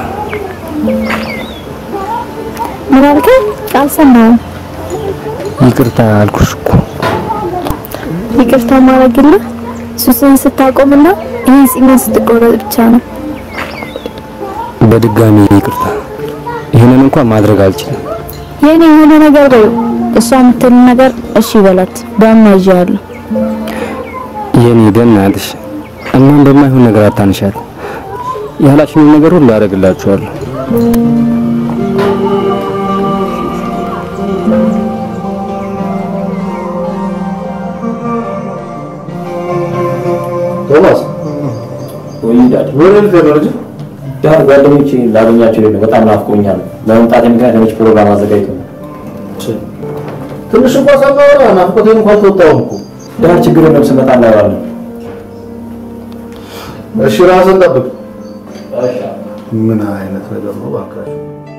ምን አልከኝ? አልሰማሁም። ይቅርታ አልኩሽ እኮ። ይቅርታ ማድረግልህ ሱስን ስታቆምና ይህን ጺምን ስትቆረጥ ብቻ ነው። በድጋሚ ይቅርታ። ይህንን እንኳን ማድረግ አልችልም። የኔ የሆነ ነገር በይው። እሷ የምትል ነገር እሺ በላት። በማያዣለሁ የኔ በእናትሽ እማን በማይሆን ነገር አታንሻት። ያላችሁን ነገር ሁሉ አደርግላችኋለሁ። ቶማስ ወይ ዳድ ወደ ልትሄድ ነው ልጅ? ዳድ ጓደኞቼ ላገኛቸው ነው። በጣም ናፍቆኛል። ለመምጣት ምክንያት የሆነች ፕሮግራም አዘጋጅቶ ነው። ትንሽ እንኳን ሳናወራ ናፍቆቴን እንኳን አልተወጣሁም እኮ። ዳድ ችግር የለም ስመጣ እናወራለን። እሺ ራስን ጠብቅ። ምን አይነት ነገር ነው እባካችሁ?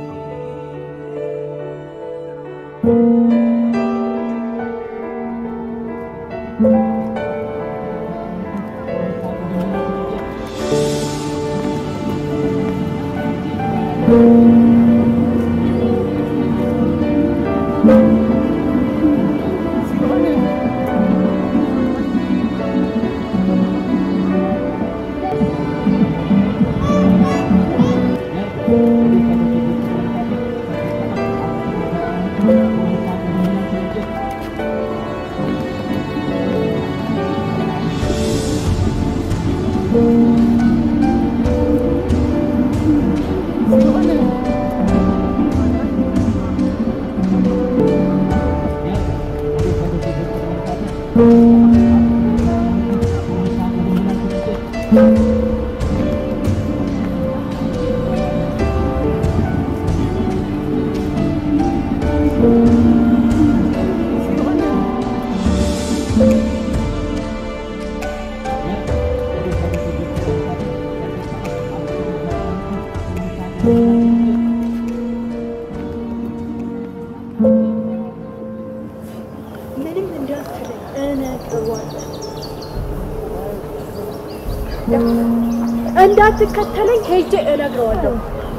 እንዳትከተለኝ ሄጄ እነግረዋለሁ።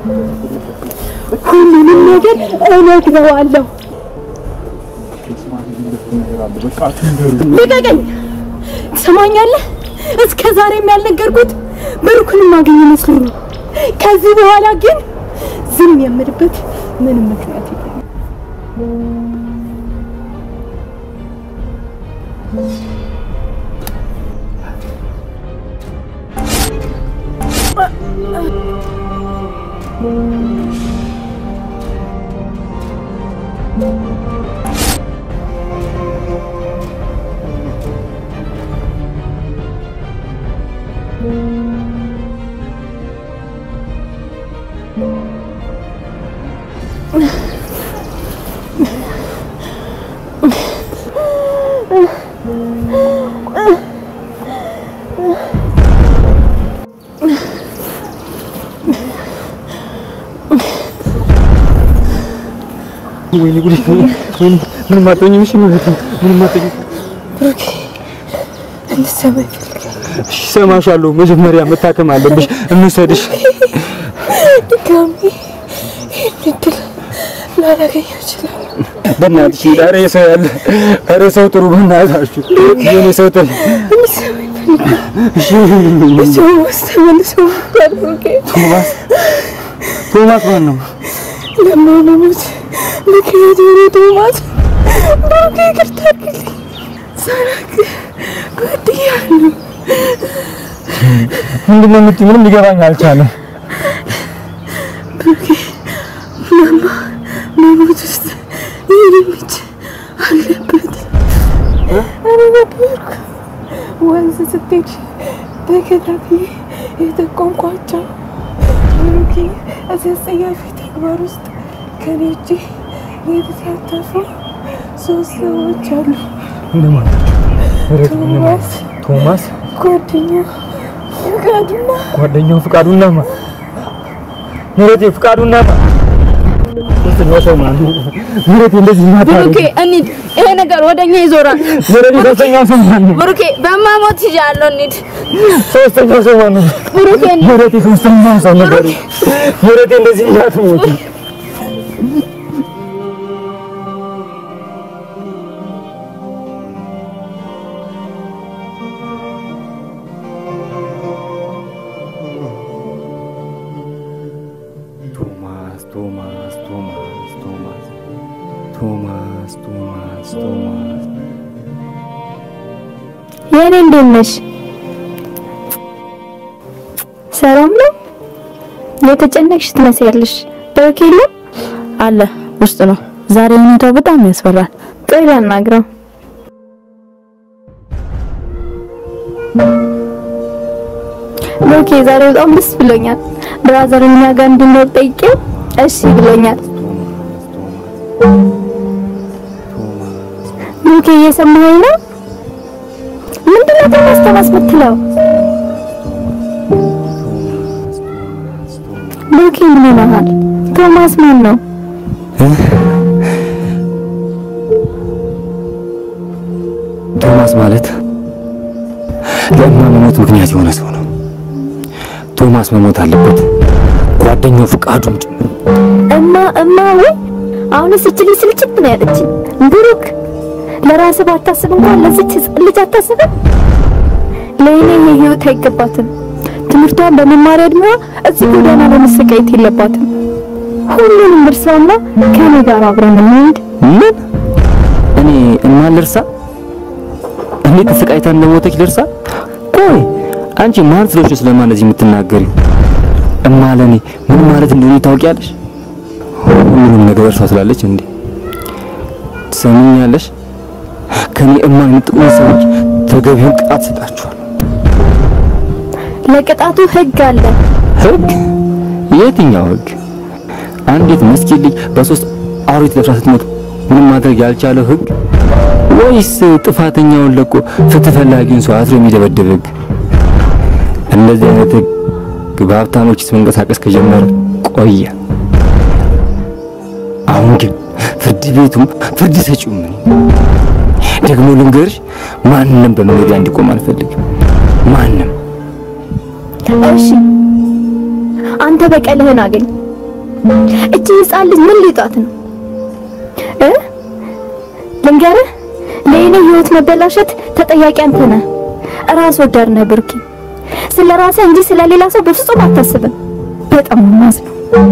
ሁሉንም ነገር እነግረዋለሁ። ልቀቀኝ! ትሰማኛለህ? እስከ ዛሬም ያልነገርኩት ብሩክን ማገኝ መስሎኝ ነው። ከዚህ በኋላ ግን ዝም የምልበት ምንም ምክንያት የለም። ወይኔ ጉዴ! ወይኔ ምንም አትሆኝም። እሺ ማለት ነው ምንም አትሆኝም። ብሩኬ እንድትሰማኝ እፈልጋለሁ። እሺ እሰማሻለሁ። መጀመሪያ መታከም አለብሽ። እንውሰድሽ። ድጋሚ ይህን እድል ላላገኘው እችላለሁ። በእናትሽ ኧረ ሰው ያለ ኧረ ሰው ጥሩ በእናታችሁ የኔ ሰው ጥሩ እንድትሰማኝ እፈልጋለሁ። ሰው ውስጥ ተመልሶ መጥቷል ብሩኬ። ቶማስ ቶማስ ማን ነው? ለማመሞት ምክንያት የሆነ ቶማስ ብሩኬ ይቅርታ አድርግልኝ። ሳራክ ጓደኛለሁ። ምንድን ነው የምትይው? ምንም ሊገባኝ አልቻለም። ብሩኬ ማማ መሞት ውስጥ የእኔም እጅ አለበት። እኔ ነበርኩ ወንዝ ስትሄድ ተከታትዬ የጠቆምኳቸው ብሩኬ እዚህ አስጸያፊ ተግባር ውስጥ ከኔ እጅ የተሳተፉ ሶስት ሰዎች አሉ። እነማን? ኧረ እነማን? ቶማስ ቶማስ ጓደኛው ፍቃዱና ጓደኛው ፍቃዱና ማ ምረቴ ፍቃዱና ማ ሶስተኛው ሰው ማን ነው? ምረቴ እንደዚህ ማታረግ ብሩኬ እንሂድ። ይሄ ነገር ወደኛ ይዞራል። ምረቴ ሶስተኛው ሰው ማን ነው? ብሩኬ በማሞት ይዣለሁ። እንሂድ። ሶስተኛው ሰው ማን ነው? ብሩኬ ምረቴ ሶስተኛው ሰው ነገር ምረቴ እንደዚህ እንዳትሞት ቶማስ ቶማስ ቶማስ ቶማስ ቶማስ ቶማስ ቶማስ የኔ እንዴት ነሽ? ሰላም ነው? የተጨነቅሽ ትመስያለሽ። ብሩክ የለም? አለ ውስጥ ነው። ዛሬ ሁኔታው በጣም ያስፈራል። ቆይ ላናግረው። ብሩኬ ዛሬ በጣም ደስ ብሎኛል። ብራዘር እኛ ጋር እንድንኖር ጠይቄው እሺ ብሎኛል። ብሩኬ እየሰማኸኝ ነው? ምንድነው ቶማስ ቶማስ የምትለው? ሎኪ ምን ሆነሃል? ቶማስ ማን ነው? ቶማስ ማለት ለእማ መሞት ምክንያት የሆነ ሰው ነው። ቶማስ መሞት አለበት፣ ጓደኛው ፍቃዱም ጭምር። እማ እማ ወይ አሁንስ እች ልጅ ስልችት ነው ያለችኝ። ብሩክ ለራስህ ባታስብ እንኳን ለዚች ህፃን ልጅ አታስብም? ለእኔ ይሄ ህይወት አይገባትም። ትምህርቷን በመማሪያ እድሜዋ እዚህ ጎዳና ላይ መሰቃየት የለባትም። ሁሉንም እርሳውና ከኔ ጋር አብረን እንሂድ። ምን? እኔ እማን ልርሳ? እኔ ተሰቃይታ እንደሞተች ልርሳ? ቆይ አንቺ ማን ስለሆንሽ ስለማን እንደዚህ የምትናገሪው? እማ ለኔ ምን ማለት እንደሆነ ታውቂያለሽ? ሁሉንም ነገር እርሷ ስላለች እንዴ? ትሰሚኛለሽ? ከኔ እማ የምትጥቁ ሰዎች ተገቢውን ቅጣት ሰጣችኋል። ለቅጣቱ ህግ አለ። ህግ? የትኛው ህግ? አንዲት ምስኪን ልጅ በሶስት አውሪት ለብሳ ስትሞት ምንም ማድረግ ያልቻለው ህግ ወይስ ጥፋተኛውን ለቆ ፍትህ ፈላጊውን ሰው አስሮ የሚደበድብ ህግ? እንደዚህ አይነት ህግ በሀብታሞች መንቀሳቀስ ከጀመረ ቆየ። አሁን ግን ፍርድ ቤቱም ፍርድ ሰጪውም እኔ ደግሞ ልንገርሽ፣ ማንም በመኖሪያ እንዲቆም አልፈልግም። ማንም እሺ አንተ በቀልህን አገኝ። እቺ ህፃን ልጅ ምን ሊጧት ነው እ ልንገርህ፣ ለእኔ ህይወት መበላሸት ተጠያቂ አንተ ነህ። ራስ ወዳድ ነህ ብሩኬ። ስለ ራስህ እንጂ ስለ ሌላ ሰው በፍጹም አታስብም። በጣም ነው የማዝነው።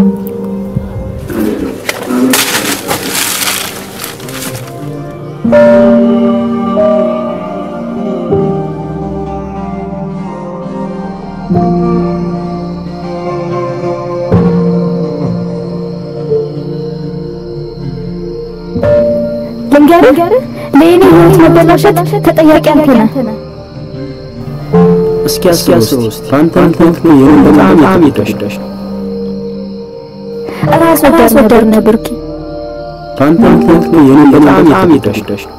ልንገርህ፣ ለእኔ ህይወት መበላሸት ተጠያቂ አንተ ነህ። እስኪ አስበው እስቲ በአንተ ምክንያት ነው የኔ በጣም የተጎዳሽ ነው። ራስ ወዳድ ነህ ብሩኬ። በአንተ ምክንያት ነው የኔ በጣም የተጎዳሽ ነው።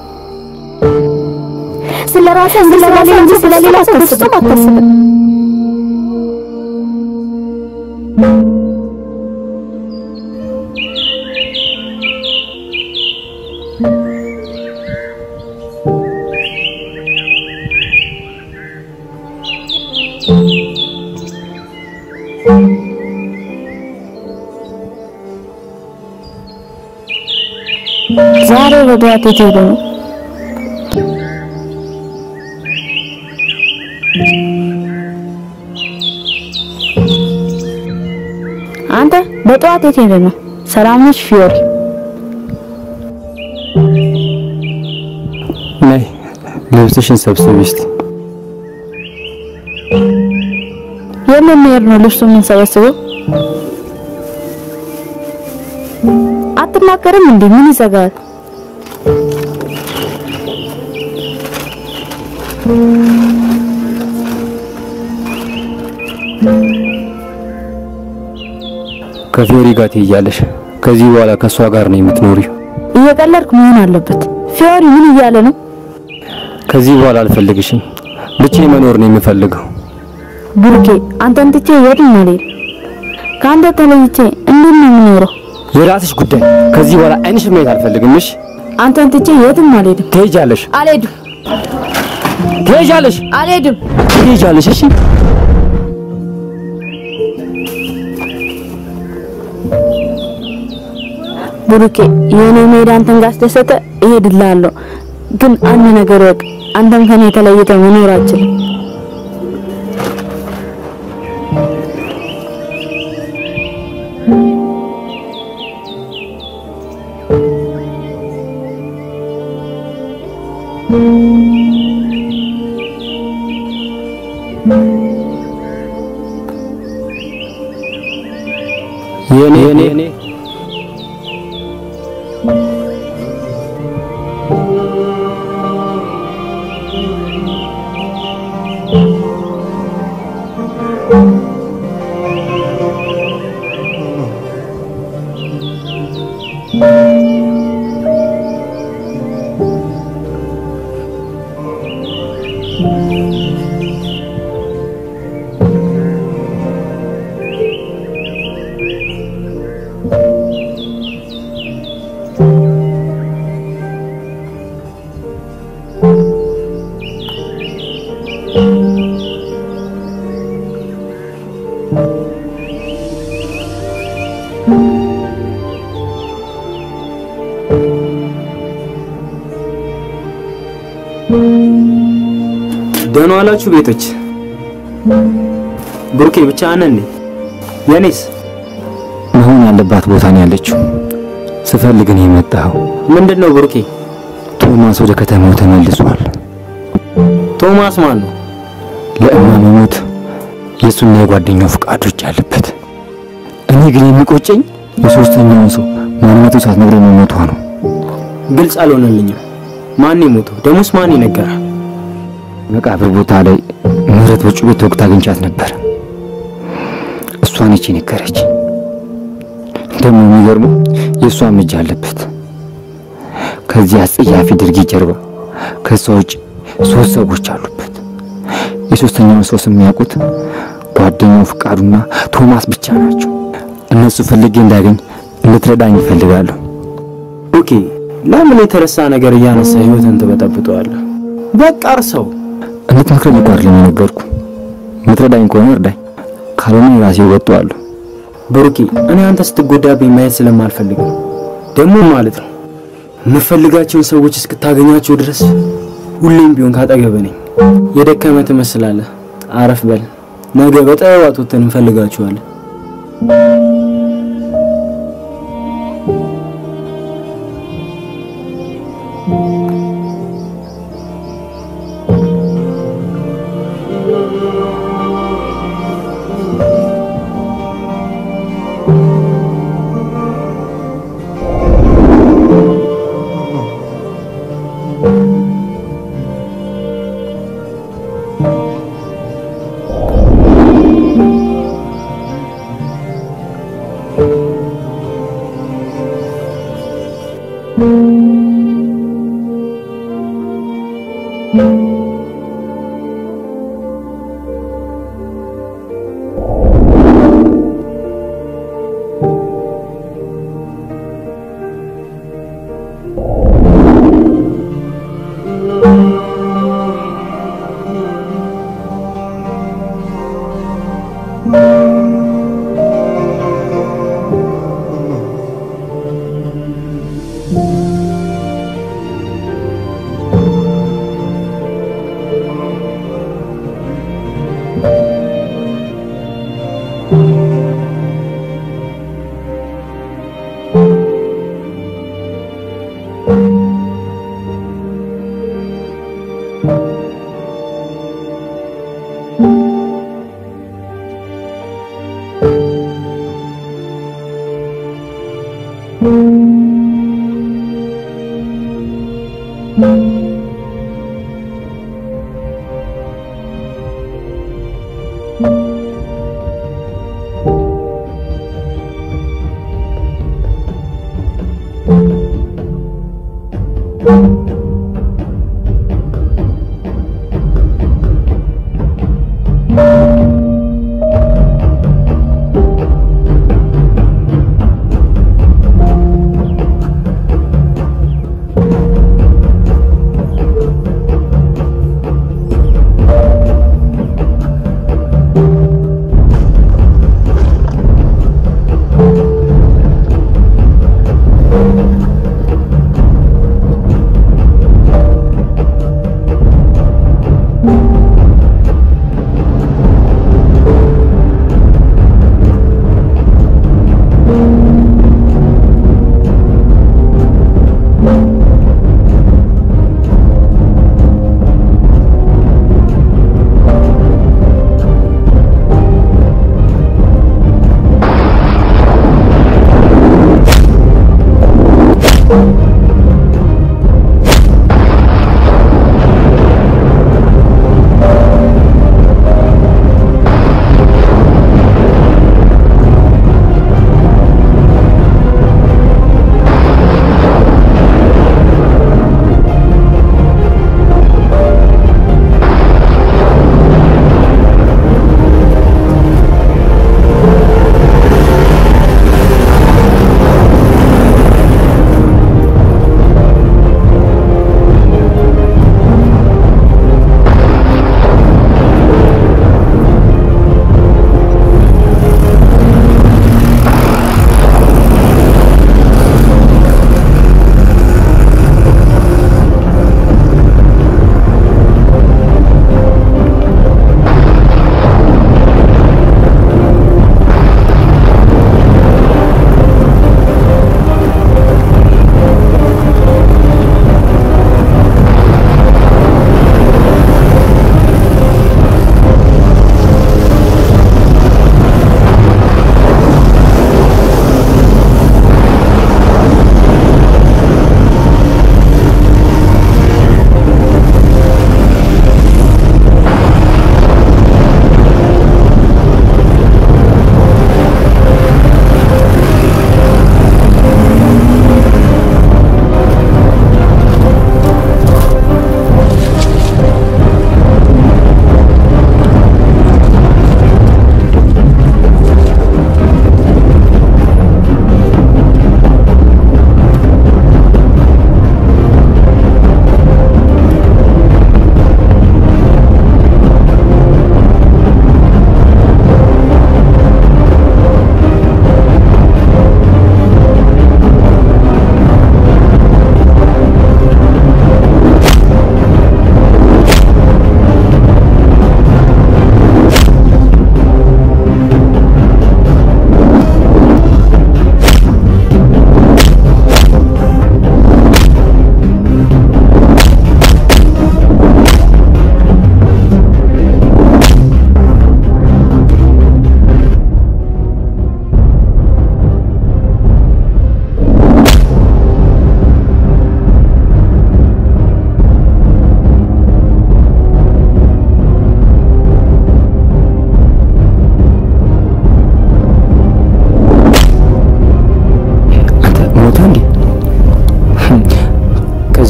ስለ ራስህ እንጂ ስለ ሌላ እንጂ ስለ ሌላ ሰው በፍጹም አታስብም። ዛሬ በጠዋት የት ሄዶ ነው? አንተ በጠዋት የት ሄደ ነው? ሰላም ነሽ ፊዮሪ? ነይ ልብስሽን ሰብስቢ እስቲ። የምን መሄድ ነው ልብሱ የምንሰበስበው? አትናገርም እንዴ? ምን ይዘጋል? ከፊዮሪ ጋር ትሄጃለሽ። ከዚህ በኋላ ከእሷ ጋር ነው የምትኖሪው። እየቀለድክ መሆን አለበት። ፊዮሪ ምን እያለ ነው? ከዚህ በኋላ አልፈልግሽም። ብቻዬን መኖር ነው የምፈልገው። ብሩኬ አንተን ትቼ የትም አልሄድም። ከአንተ ተለይቼ እንዴት ነው የምኖረው? የራስሽ ጉዳይ። ከዚህ በኋላ አይንሽን ማየት አልፈልግም። እሺ? አንተን ትቼ የትም አልሄድም። ትሄጃለሽ፣ አልሄድም፣ ትሄጃለሽ፣ አልሄድም። ትሄጃለሽ። እሺ? ብሩኬ የኔ መሄድ አንተን ካስደሰተ እሄድልሃለሁ። ግን አንድ ነገር ወቅ፣ አንተም ከኔ ተለይተ መኖር አልችልም። የኔ የኔ ደህና ዋላችሁ ቤቶች። ብሩኬ ብቻ ነን እንዴ? የኔስ መሆን ያለባት ቦታ ነው ያለችው። ስፈልግ ነው የመጣኸው። ምንድን ነው ብሩኬ? ቶማስ ወደ ከተማው ተመልሷል። ቶማስ ማን ነው? ለእማ መሞት የእሱና የጓደኛው ፍቃዶች አለበት። እኔ ግን የሚቆጨኝ የሶስተኛውን ሰው ማንነቱ ሳትነግረኝ መሞቷ ነው። ግልጽ አልሆነልኝም። ማን የሞተው? ደሞስ ማን ይነገራል? መቃብር ቦታ ላይ ምህረት በጩቤ ተወግታ አግኝቻት ነበር። እሷ ነች የነገረች። ደግሞ የሚገርመው የእሷም እጅ አለበት። ከዚህ አስጸያፊ ድርጊት ጀርባ ከእሷ ውጭ ሶስት ሰዎች አሉበት። የሶስተኛውን ሰው ስም የሚያውቁት ጓደኛው ፍቃዱና ቶማስ ብቻ ናቸው። እነሱ ፈልጌ እንዳገኝ እንድትረዳኝ ይፈልጋለሁ። ኦኬ፣ ለምን የተረሳ ነገር እያነሳ ህይወትን ትበጠብጠዋለህ? በቃ እርሰው። እንድትመክረኝ እኮ አይደለም የነገርኩ። ምትረዳኝ ከሆነ እርዳኝ፣ ካልሆነ ራሴ እወጣዋለሁ። ብሩኬ፣ እኔ አንተ ስትጎዳብኝ ማየት ስለማልፈልግ ነው። ደግሞ ማለት ነው የምፈልጋቸውን ሰዎች እስክታገኛቸው ድረስ ሁሌም ቢሆን ካጠገብህ ነኝ። የደከመ ትመስላለህ። አረፍ በል። ነገ በጠዋት ወጥተን እንፈልጋችኋለን።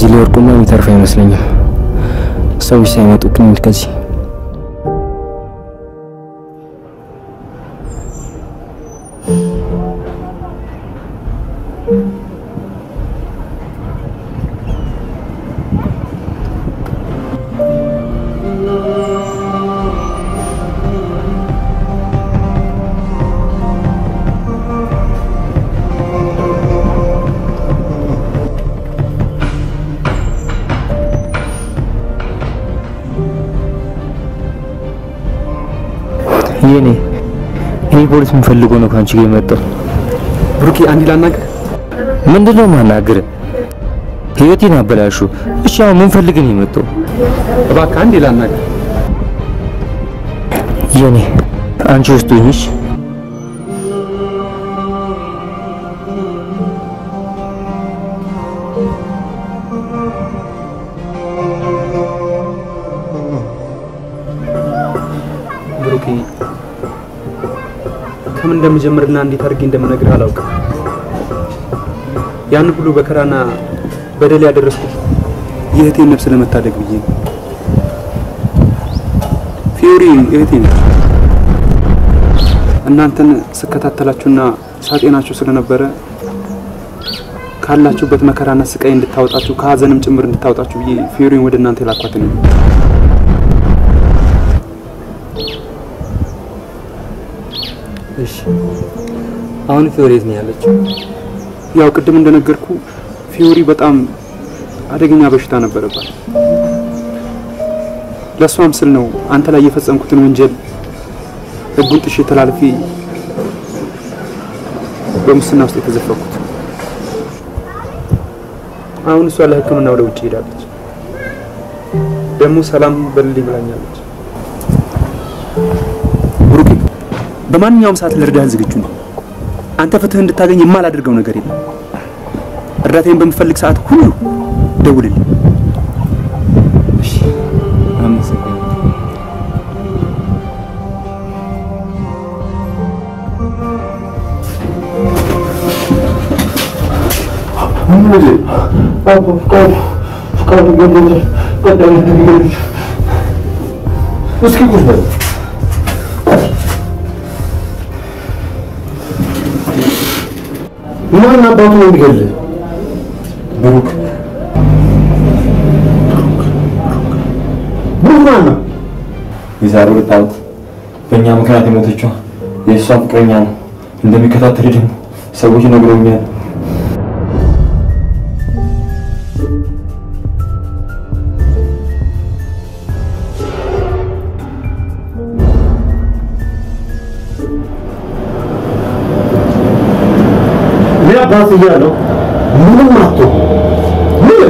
እዚህ ላይ ወርቁማ የሚተርፍ አይመስለኝም። ሰዎች ሳይመጡ ክንድ ከዚህ የኔ እኔ ፖሊስ የምፈልገው ነው ከአንቺ ጋር የመጣው። ብሩኬ አንድ ላናግር። ምንድን ነው ማናገር? ህይወቴን አበላሹ። እሺ አሁን ምን ፈልገህ ነው የመጣው? እባክህ አንድ ላናግር። የኔ አንቺ ውስጥ ሆኝሽ ብሩኬ ከምን እንደምጀምርና እንዴት አድርጌ እንደምነግርህ አላውቅም። ያን ሁሉ በከራና በደል ያደረስኩት የእህቴን ነፍስ ለመታደግ ብዬ ነው። ፊዮሪ እህቴ ነች። እናንተን ስከታተላችሁና ሳጤናችሁ ስለነበረ ካላችሁበት መከራና ስቃይ እንድታወጣችሁ ከሀዘንም ጭምር እንድታወጣችሁ ብዬ ፊዮሪን ወደ እናንተ የላኳት ነው። እሺ አሁን ፊዮሪ የት ነው ያለችው? ያው ቅድም እንደነገርኩ ፊዮሪ በጣም አደገኛ በሽታ ነበረባት። ለእሷም ስል ነው አንተ ላይ የፈጸምኩትን ወንጀል ህጉን ጥሼ ተላልፌ በሙስና ውስጥ የተዘፈኩት። አሁን እሷ ለሕክምና ወደ ውጭ ሄዳለች። ደግሞ ሰላም በልልኝ ብላኛለች። ብሩኬ፣ በማንኛውም ሰዓት ልርዳህ ዝግጁ ነኝ። አንተ ፍትህ እንድታገኝ የማላደርገው ነገር የለም። እርዳታዬን በምፈልግ ሰዓት ሁሉ ደውልልኝ። እሺ፣ አመሰግናለሁ። እስኪ ቁጭ በል። ማን አባቱ ነው የሚገልህ? ብሩክ ብሩክ ማን ነው? የዛሬ ሁለት ዓመት በእኛ ምክንያት የሞተችው የእሷ ፍቅረኛ ነው። እንደሚከታተል ደግሞ ሰዎች ነግረውኛል። እኔ አባት እያለሁ ምንም አትሆን ምን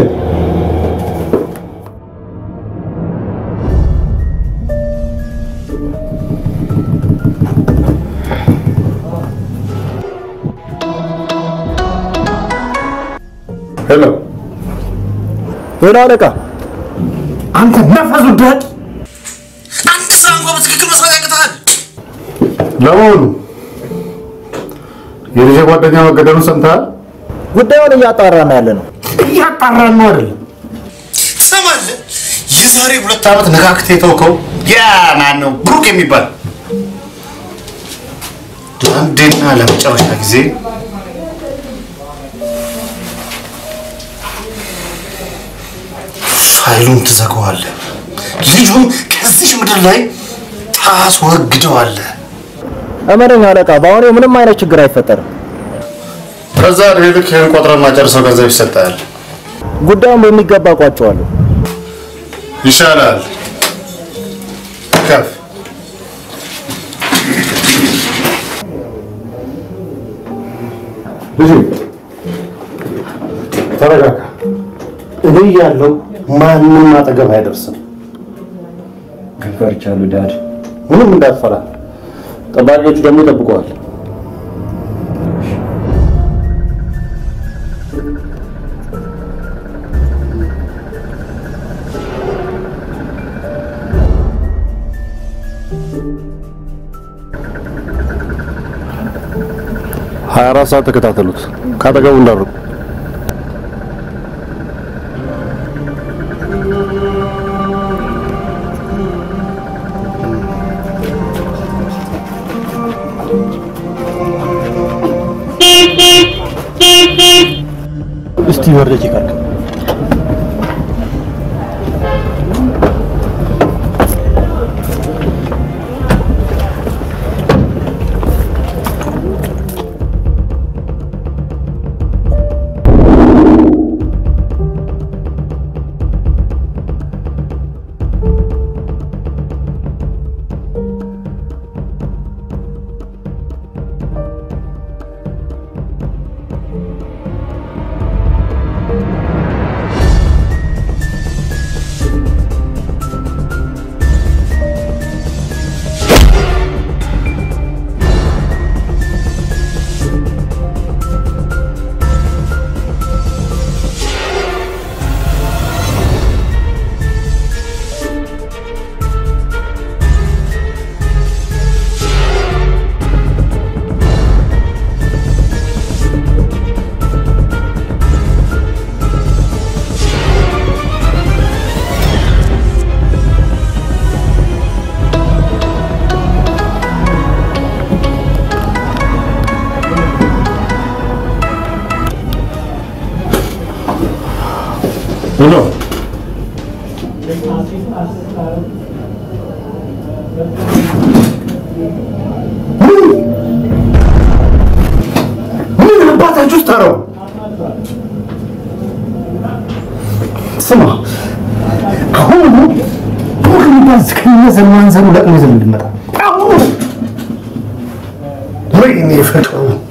ሄሎ ሄሎ አለቃ፣ አንተ ነፈሱ ዳድ አንድ ስራ እንኳን በትክክል መስራት ያቅታል። ለመሆኑ የልጄ ጓደኛ መገደሉን ሰምተሃል? ጉዳዩን እያጣራን ያለ ነው። እያጣራን ነው አይደለም? ትሰማለህ? የዛሬ ሁለት ዓመት ነካክተህ የተውከው ያ ማን ነው ብሩክ የሚባል ለአንዴና ለመጨረሻ ጊዜ ፋይሉን ትዘጋዋለህ። ልጁን ከዚህ ምድር ላይ ታስወግደዋለህ። እመነኝ አለቃ፣ በአሁኑ ምንም አይነት ችግር አይፈጠርም። ከዛ ዕድሜ ልክ ይህን ቆጥረን ማጨርሰው ገንዘብ ይሰጣል። ጉዳዩን በሚገባ ቋጨዋለሁ። ይሻላል። ከፍ ልጅ ተረጋጋ። እኔ ያለው ማንም አጠገብ አይደርስም። ግን ፈርቻለሁ ዳድ። ምንም እንዳትፈራ። ጠባቂዎቹ ደግሞ ይጠብቀዋል። ሀያ አራት ሰዓት ተከታተሉት። ካጠገቡ እንዳርቁ። እስቲ ወረጅ ይቀርክ ሄሎ ምን አባታችሁ ውስጥ አረው ስማ አሁን ቡክ የሚባል ዝከኛ ዘማን ዘሩ ለቅሞ ይዘን እንድመጣ አሁን ወይኔ ፍቅሩ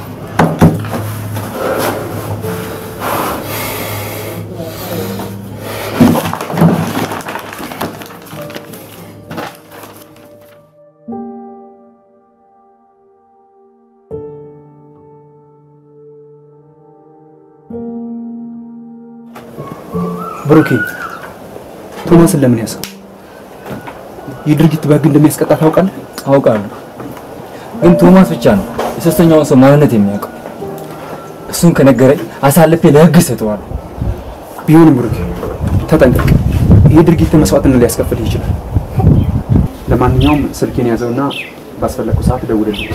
ብሩኬ ቶማስን ለምን ያሰው? ይህ ድርጊት በህግ እንደሚያስቀጣ ታውቃለህ? አውቃለሁ፣ ግን ቶማስ ብቻ ነው የሶስተኛውን ሰው ማንነት የሚያውቀው። እሱን ከነገረኝ አሳልፌ ለህግ እሰጠዋለሁ። ቢሆንም ብሩኬ ተጠንቀቅ። ይህ ድርጊት መስዋዕትነት ሊያስከፍል ይችላል። ለማንኛውም ስልኬን ያዘውና ባስፈለግኩ ሰዓት ደውልልኝ።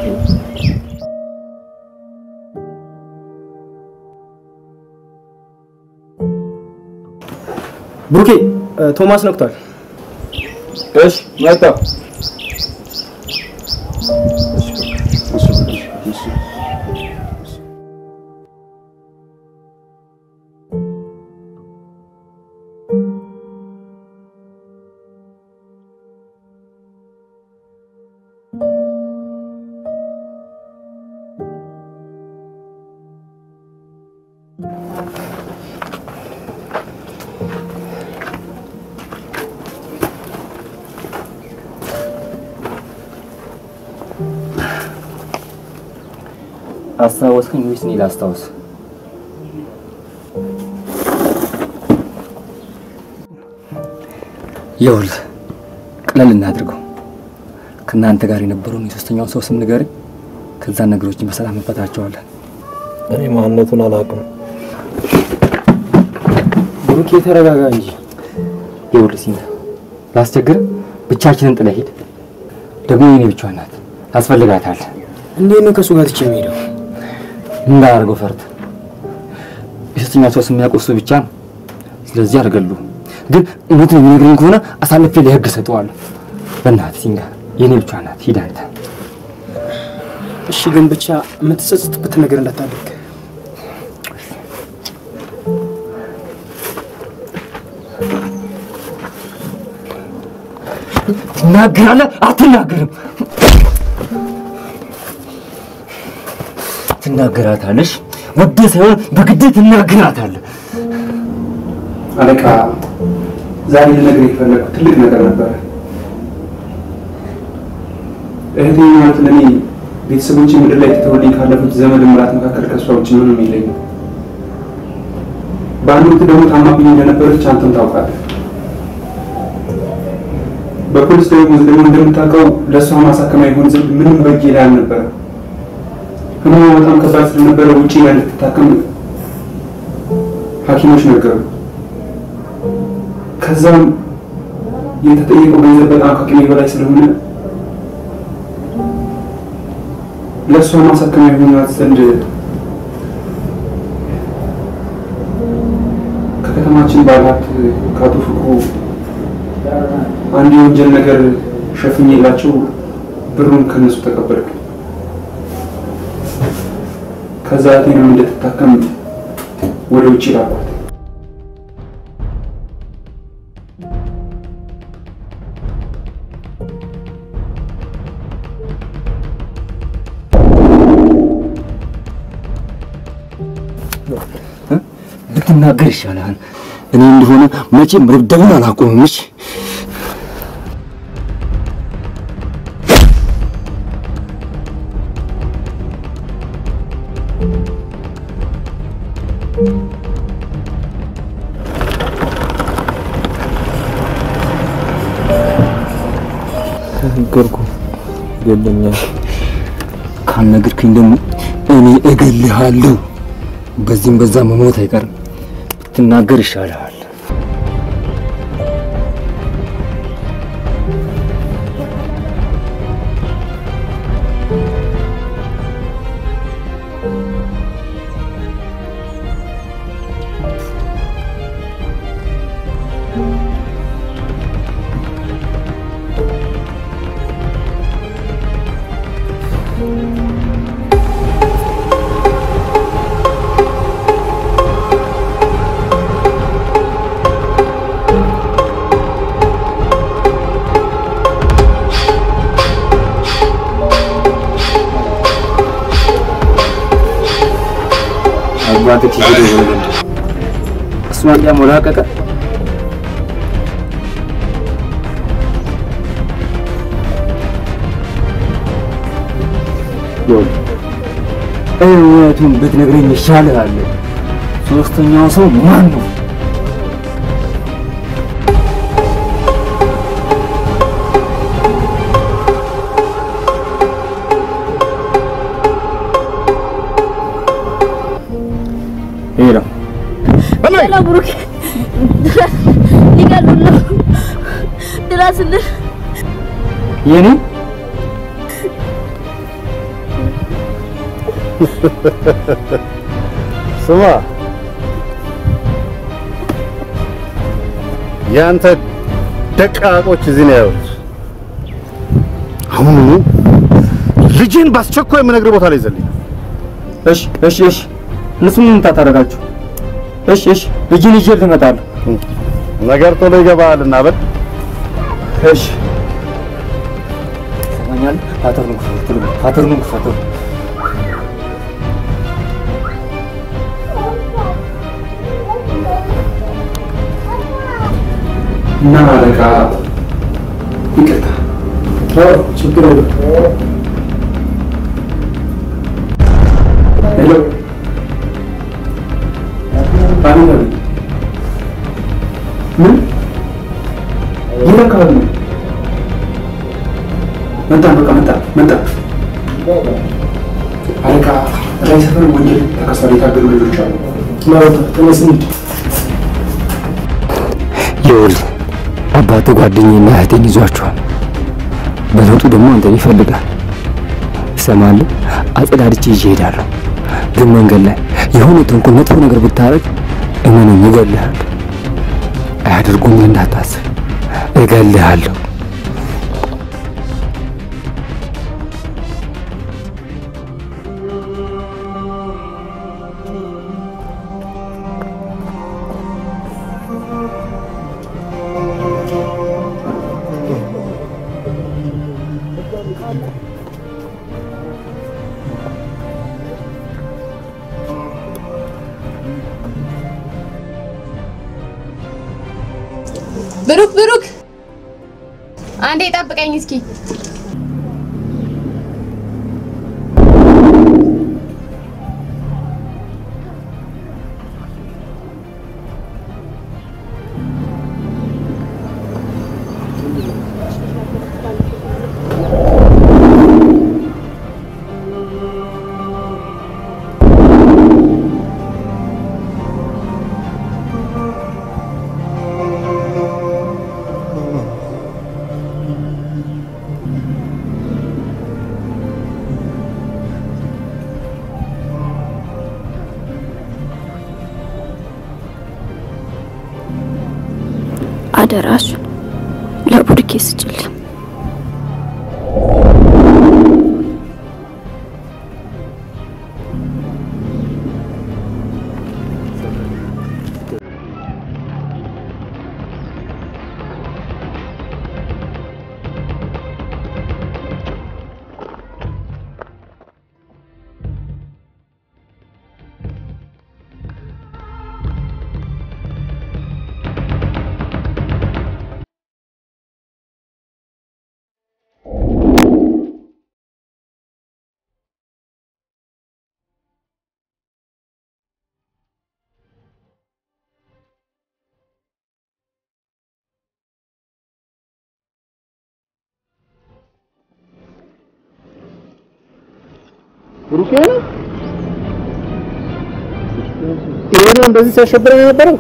ብሩኬ ቶማስ ነቅቷል። እሺ መጣሁ። አስታወስከኝ ወይስ እኔ ላስታውስ? ይኸውልህ ቀለል እናድርገው። ከእናንተ ጋር የነበረውን የሶስተኛውን ሰው ስም ንገረኝ። ከዛ ነገሮችን በሰላም እንፈታቸዋለን። እኔ ማንነቱን አላውቅም። ብሩኬ ተረጋጋ እንጂ። ይኸውልህ ሲና ላስቸግር፣ ብቻችንን ጥለህ ሂድ። ደግሞ የኔ ብቻዋን ናት፣ ታስፈልጋታለህ። እንዴት ነው ከእሱ ጋር ትቼ የምሄደው? እንዳላደርገው ፈርት የሶስተኛው ሰው ስም የሚያውቀው እሱ ብቻ ነው። ስለዚህ አልገሉም። ግን እውነቱን የሚነግረኝ ከሆነ አሳልፌ ለህግ እሰጠዋለሁ። በእናትህ ሲንጋ የኔ ብቻ ናት፣ ሂድ አንተ። እሺ፣ ግን ብቻ የምትጸጽትበት ነገር እንዳታደርግ። ትናገራለህ አትናገርም? ትናገራታለሽ። ወደህ ሳይሆን በግድህ ትናገራታለህ። አለቃ፣ ዛሬ ልነግርህ የፈለግኩት ትልቅ ነገር ነበረ። እህቴ ማለት ለእኔ ቤተሰቦቼ ምድር ላይ ትተውልኝ ካለፉት ዘመድ ምራት መካከል ከእሷ ውጭ ምንም የለኝም። በአንድ ወቅት ደግሞ ታማብኝ እንደነበረች አንተም ታውቃለህ። በፖሊስ ደሞዝ ደግሞ እንደምታውቀው ለእሷ ማሳከሚያ ይሆን ዘንድ ምንም በእጄ ላይ አልነበረም። ህመሟ በጣም ከባድ ስለነበረ ውጪ ላይ እንድትታከም ሐኪሞች ነገሩ። ከዛም የተጠየቀው ገንዘብ በጣም ከአቅሜ በላይ ስለሆነ ለእሷ ማሳከሚያ ይሆናት ዘንድ ከከተማችን ባለሀብት ከአቶ ፍቅሩ አንድ የወንጀል ነገር ሸፍኜላቸው ብሩን ከነሱ ተቀበልክ። ከዛ እህቴንም እንድትታከም ወደ ውጭ ላኳት። ብትናገር ይሻላል። እኔ እንደሆነ መቼም መደብደቡን አላቆምም። እሺ ነገርኩ ገለኛል። ካልነገርከኝ ደግሞ እኔ እገልሃለሁ። በዚህም በዛ መሞት አይቀርም። ብትናገር ይሻልሃል። አባትህ ሄዶ ወለደ። እሷን ያሞላቀቀ እውነቱን ብትነግረኝ ይሻልሃል። ሶስተኛው ሰው ማን ነው? ሄሎ ሄሎ ብሩክ፣ ሊገሉን ነው፣ ድረስልን። የኔ ስማ ያንተ ደቃቆች እዚህ ነው ያሉት። አሁኑኑ ልጅን በአስቸኳይ የምነግርህ ቦታ ላይ ይዘልኝ። እሺ እሺ እሺ እነሱ ምን ታደርጋችሁ? እሺ እሺ ልጅን ይዤ ልመጣለሁ። ነገር ቶሎ ይገባልና በል እሺ ሰማኛል። ፓተርኑን ክፈቱ፣ ፓተርኑን ክፈቱ። እና አለቃ ይቅርታ። ችግር የለም። ሄሎ ባንነ ምን የት አካባቢ ነው? መጣ በቃ መጣ መጣ። አለቃ ራይ ሰፈር ወንጀል ተከሳሪ የታገዱ ልጆች አሉ። ማውጣ ተነስ እንሂድ። ይኸውልህ አባትህ ጓደኛዬና እህቴን ይዟቸዋል። በለውጡ ደግሞ አንተን ይፈልጋል። ትሰማለህ? አጸዳድቼ ይዤ እሄዳለሁ። ግን መንገድ ላይ የሆነ ተንኮል፣ መጥፎ ነገር ብታረግ እመነኝ እገልሃለሁ። አያደርጉም እንዳታስብ፣ እገልሃለሁ። ብሩክ ብሩክ፣ አንዴ ጠብቀኝ እስኪ። አደራሽን ለቡርኬ ስጭልኝ። ብሩኬ ነው ይሄ ነው እንደዚህ ሲያሸብረን የነበረው።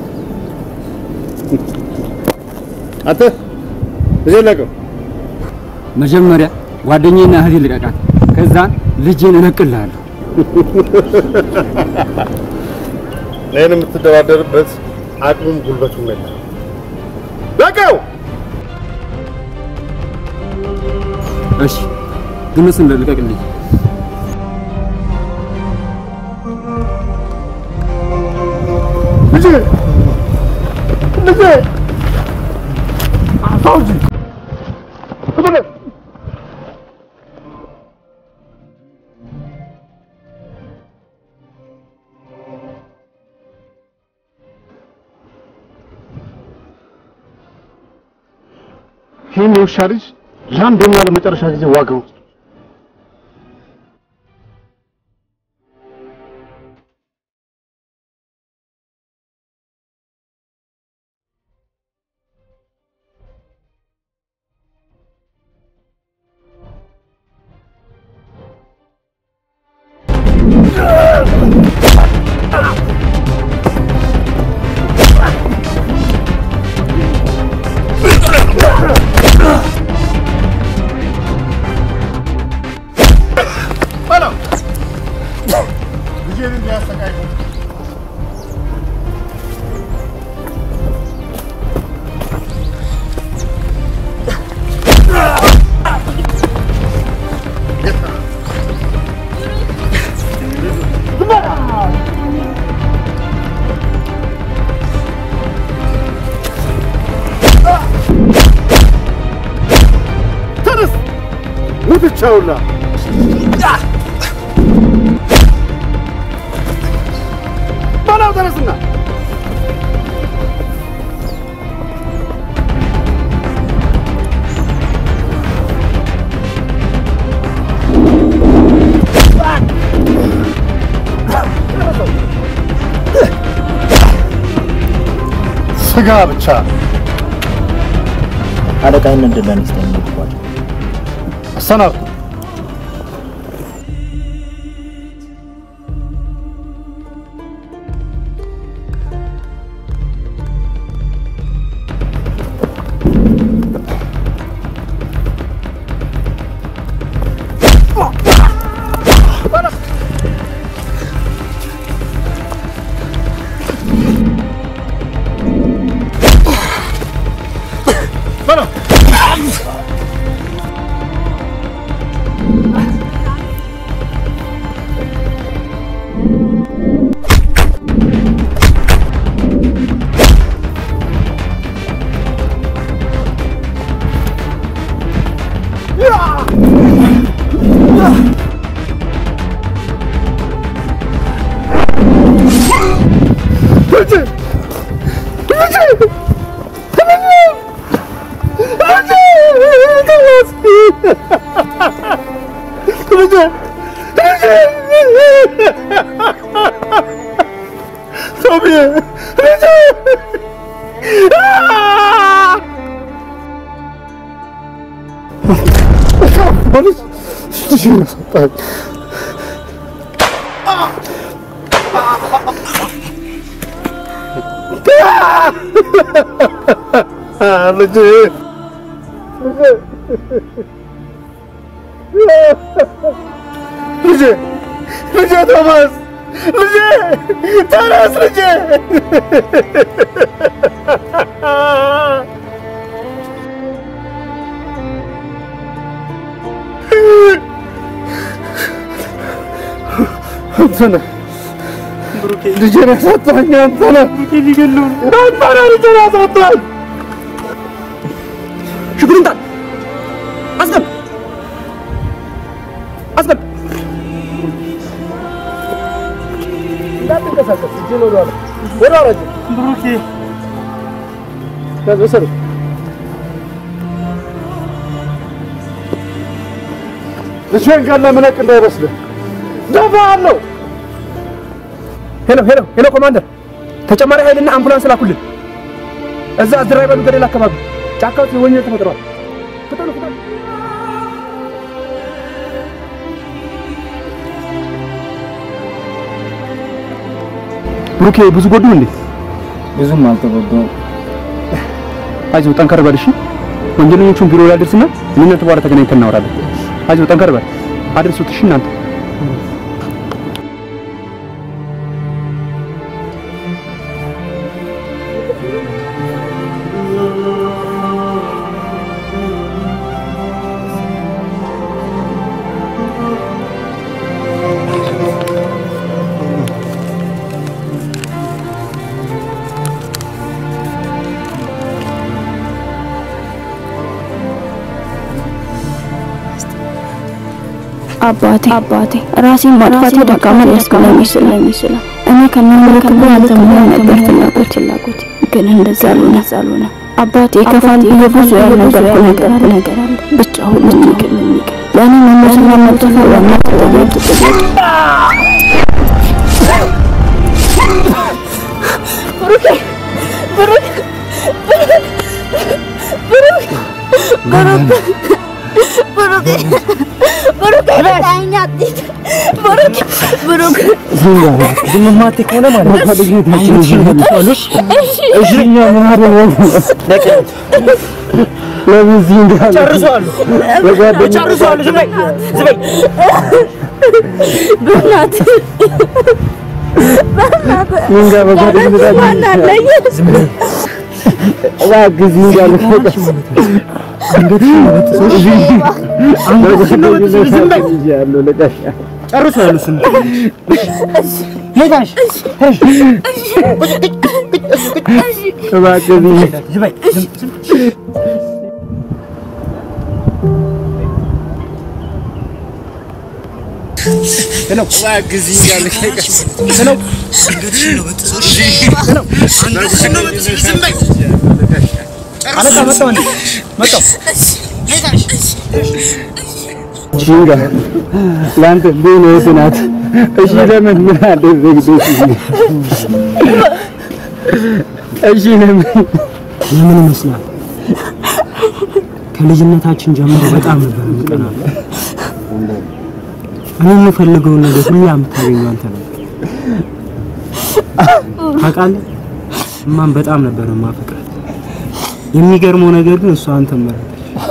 አንተ እዚህ ለቀው መጀመሪያ ጓደኛዬና እህቴ ልቀቃት፣ ከዛን ልጄን እለቅልሃለሁ። እኔን የምትደራደርበት አቅሙም ጉልበቱም የለም። ለቀው እሺ፣ ግን እሱን ልቀቅልኝ። ልጄ ልጄ አታውጂ ይህን የውሻ ልጅ ለአንዴና ለመጨረሻ ጊዜ ዋጋው በለው ልጄን እንዲያሰቃይ ተነስ ሙትቻውላ በላው ተነስና ስጋ ብቻ አለቃይን እንድለን ይስጠኝ ይባላል። አሰናብቱ። በለው ልጄ ልጄ ልጄ ቶማስ ልጄ ተነስ ልጄ አንተ ነህ ልጄን ያሳጣኸኝ አንተ ነህ አንተ ነህ ልጄን ያሳጣኸኝ ሽጉጥን ጣል አስገብ አስገብ እንዳትንቀሳቀስ እጅህን ወደ ኋላ ወደ ኋላ እጅህን ብሩኬ ያዝ ወሰደው ልጄን ገለህ ምነቅ እንዳይመስልህ ደፋሃለሁ ሄሎ ሄሎ ሄሎ ኮማንደር ተጨማሪ ኃይልና አምቡላንስ ላኩልን እዛ አዝራይ በሉ ገደል አካባቢ ጫካ ውስጥ ወንጀል ተፈጥሯል ፍጠኑ ፍጠኑ ብሩኬ ብዙ ጎዱ እንዴ ብዙም አልተጎዳውም። አይዞህ ጠንከር በል እሺ ወንጀለኞቹን ቢሮ ላይ አድርስና እኔ እናንተ በኋላ ተገናኝተን እናወራለን አይዞህ ጠንከር በል አድርሱት እሺ እናንተ አባቴ አባቴ ራሴን ማጥፋት ደካማ ሊያስገናኝ ስለሚችለው እኔ ከሚመለከተው አንተ መሆን ነበር ፍላጎት ፍላጎት ግን እንደዛ አልሆነ አልሆነ አባቴ ከፋል ብዬ ብዙ ያልነገርኩ ነገር ነገር አለ ብቻ ሁሉም ይቅር ይቅር ለእኔ መሞትና መጥፋት ዋና ተጠያቂ ተጠያቂ ብሩኬ ብሩክ ብሩክ ብሩክ ብሩክ ብሩክ ታኛ አትሂድ ብሩክ ብሩክ ዝም ማቴ ከሆነ ማለት ነው ልጅነታችን እዚህ ገብቷልሽ እሺ እኛ ምን አደረግን ለምን እዚህ እንዳለ ጨርሰዋለሁ በጓደኛ ጨርሰዋለሁ ዝም በይ ዝም በይ በእናትህ በእናትህ ምን ጋር በጓደኝነታችን ማን አለኝ እባክህ እዚህ እንዳለ ያለው ለጋሽ ጨርሶ ያሉ ስም ሄዳሽ እባክህ ሄሎ እባክህ እዚህ እንዳለ ሄሎ አለቃ መጣሁ እንዴ መጣሁ ጂንጋ ለአንተ ቢሆን እህት ናት። እሺ ለምን ምን አደረግሽ? እሺ ለምን ለምን ይመስላል? ከልጅነታችን ጀምሮ በጣም ነበር የምቀናው። እኔ የምፈልገውን ነገር ሁሉ የምታገኘው አንተ ነበር። ታውቃለህ፣ እማን በጣም ነበር የማፈቅራት። የሚገርመው ነገር ግን እሷ አንተን መረጠች።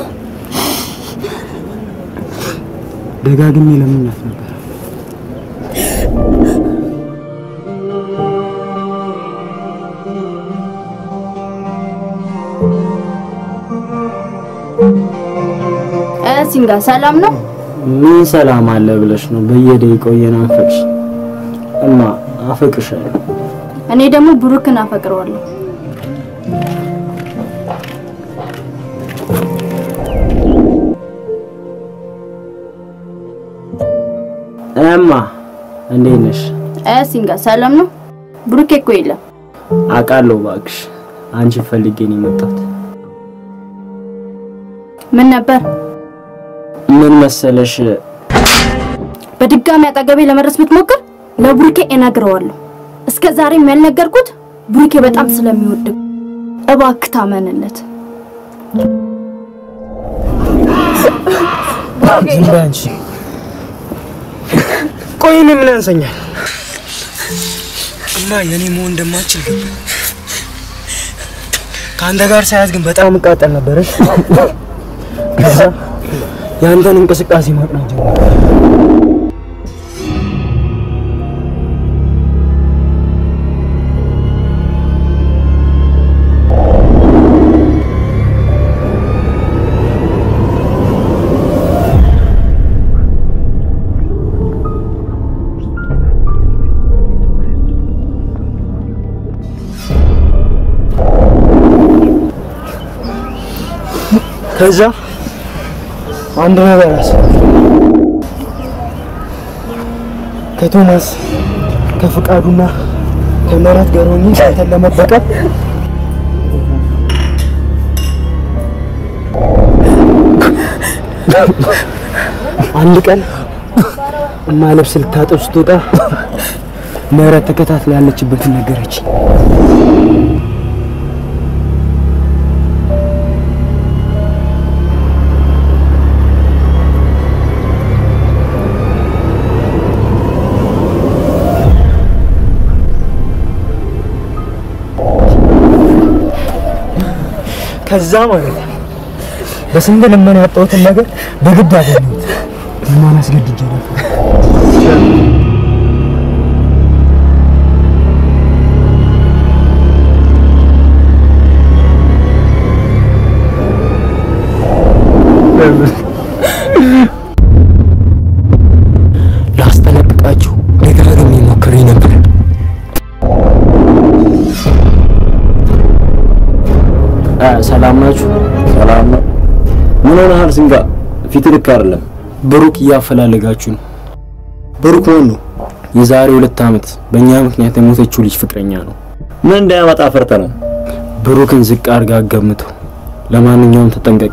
ደጋግሜ ለምኛት ነበር። ሲንጋ ሰላም ነው? ምን ሰላም አለ ብለሽ ነው በየደቂቃው እየናፈቅሽ? እማ አፈቅርሻለሁ። እኔ ደግሞ ብሩክን አፈቅረዋለሁ። እማ እንዴት ነሽ? እ ሲንጋ ሰላም ነው? ብሩኬ እኮ የለም። አውቃለሁ እባክሽ፣ አንቺን ፈልጌ ነው የመጣሁት። ምን ነበር? ምን መሰለሽ፣ በድጋሚ አጠገቤ ለመድረስ ብትሞክር ለብሩኬ እነግረዋለሁ። እስከ ዛሬም ያልነገርኩት ብሩኬ በጣም ስለሚወድ እባክህ ታመንለት። ዝም በይ አንቺ። ቆይ እኔ ምን ያንሰኛል? እማ የኔ መሆን እንደማችል ገባኝ። ከአንተ ጋር ሳያት ግን በጣም እቃጠል ነበረች። ከዛ የአንተን እንቅስቃሴ ማጥናት ጀመርኩ። ከዛ አንድ ነገር አሰብኩ። ከቶማስ ከፍቃዱና ከምህረት ጋር ሆኜ አንተን ለመበቀል አንድ ቀን እማ ልብስ ልታጠብ ስትወጣ ምህረት ተከታትላ ያለችበትን ነገረች። ከዛ ማለት ነው በስንት ልመና ያጣሁትን ነገር በግድ አገኘሁት። እማን አስገድጄ ነበር። ላስጠነቅቃችሁ ደጋግሜ ሞክሬ ነበር። ሰላም ናችሁ? ሰላም ነው። ምን ሆነሃል ዝንጋ? ፊት ልክ አይደለም። ብሩክ እያፈላለጋችሁ ነው። ብሩክ ማን ነው? የዛሬ ሁለት ዓመት በእኛ ምክንያት የሞተችው ልጅ ፍቅረኛ ነው። ምን እንዳያመጣ ፈርተ ነው? ብሩክን ዝቅ አድርጋ አገምተው። ለማንኛውም ተጠንቀቅ።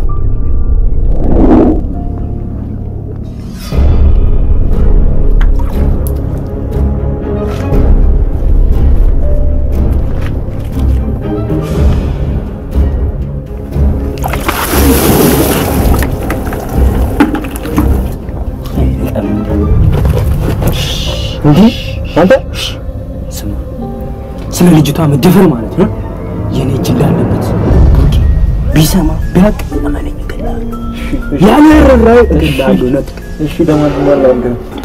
እንዴ አንተ ስማ፣ ስለ ልጅቷ መደፈር ማለት ነው የኔ እጅ እንዳለበት ብሩኬ ቢሰማ ቢያቅ እመነኝ እገላለሁ። ያለ ርኅራኄ እገላለሁ። ነጥቅ እሺ፣ ለማንኛውም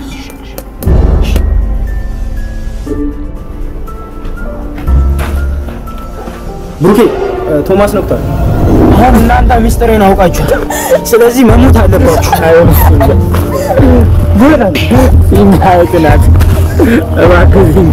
ብሩኬ ቶማስ ነቅቷል። አሁን እናንተ ሚስጥሬን አውቃችኋል። ስለዚህ መሞት አለባችሁ። ጎዳን ፊንጋ ቅናት እባክህ ፊንጋ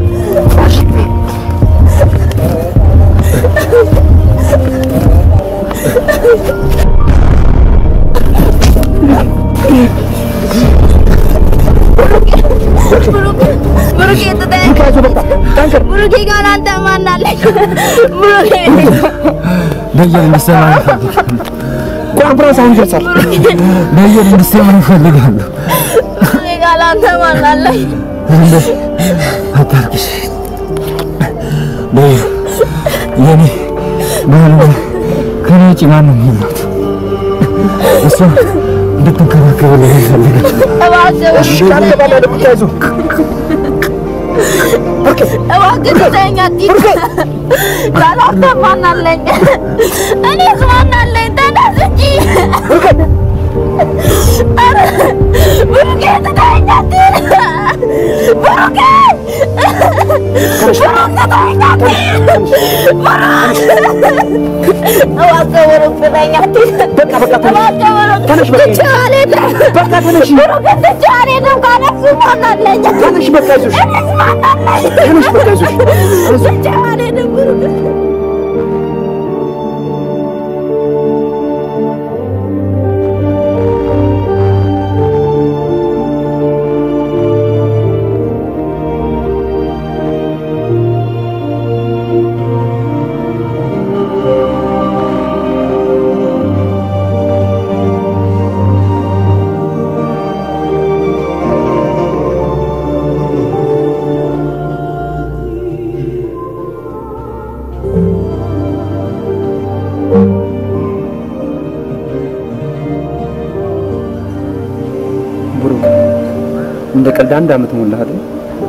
ብሩኬ ትተኸኝ ብሩኬ ጋር አንተ ማን አለኝ? ብሩኬ በየን እንዲሰማ ይፈልግ ኮንፈረንስ አሁን ይደርሳል። በየን እንዲሰማ ይፈልጋሉ። ብሩኬ ጋር አንተ ማን አለኝ? አታርግሽ በይ የኔ ማንም ከኔ ውጭ ማንም የላት እሷ እንድትንከባከብልህ ይፈልጋል። እባክህ እባክህ ትተኸኝ አትሂድ። ጋር አንተ ማን አለኝ? እኔስ ማን አለኝ? ተነስ እንጂ ኧረ ብሩኬ ትተኸኝ አትሂድ። ብሩኬ ብሩክ ትተኸኝ አትሂድ። እባክህ ብሩክ ትተኸኝ አትሂድ። እባክህ ብሩክ ትቼው አልሄድም። ብሩክን ትቼው አልሄድም። ካለሱ ማን አለኝ? እኔስ ማን አለኝ? ትቼው አልሄድም ብሩክን ብሩክ እንደ ቀልድ አንድ አመት ሞላህ አይደል?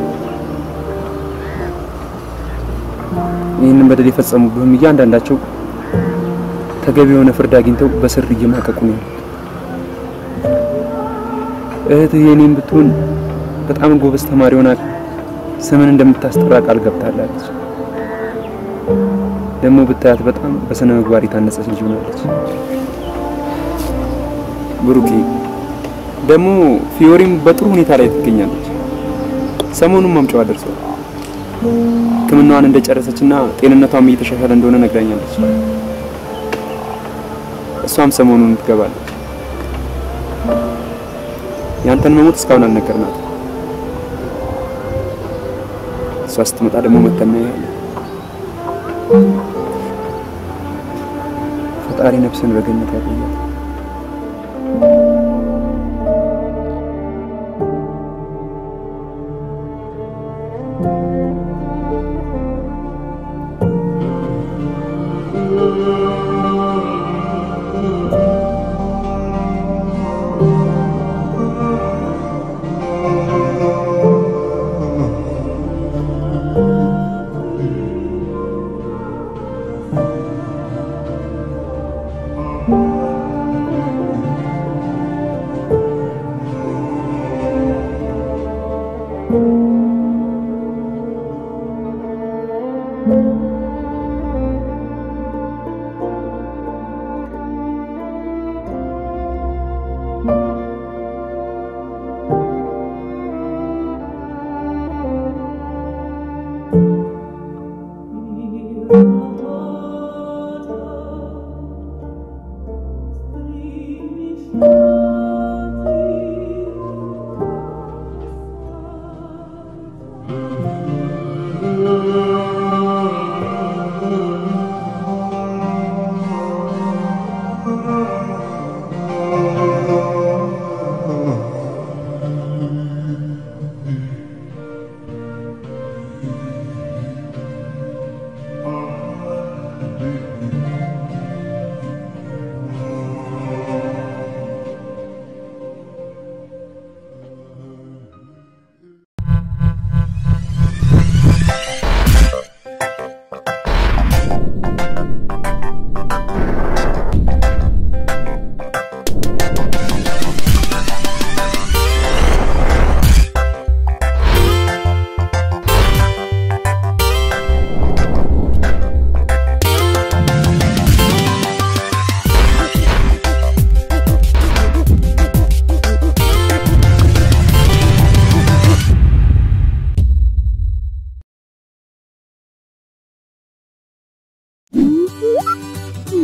ይህንን በደል የፈጸሙብህም እያንዳንዳቸው ተገቢ የሆነ ፍርድ አግኝተው በስር እየማቀቁ ነው ያሉት። እህትህ የኔም ብትሆን በጣም ጎበዝ ተማሪ ሆና ስምን እንደምታስጠራ ቃል ገብታለች። ደግሞ ብታያት በጣም በስነ ምግባር የታነጸች ልጅ ሆናለች። ብሩኬ ደግሞ ፊዮሪም በጥሩ ሁኔታ ላይ ትገኛለች። ሰሞኑን ማምጫዋ ደርሷል። ሕክምናዋን እንደጨረሰችና ጤንነቷም እየተሻሻለ እንደሆነ ነግራኛለች። እሷም ሰሞኑን ትገባለች። ያንተን መሞት እስካሁን አልነገርናት። እሷ ስትመጣ ደግሞ መተና ያለ ፈጣሪ ነፍስን በገነት ያቆያል።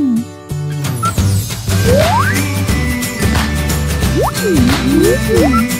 Mm-hmm.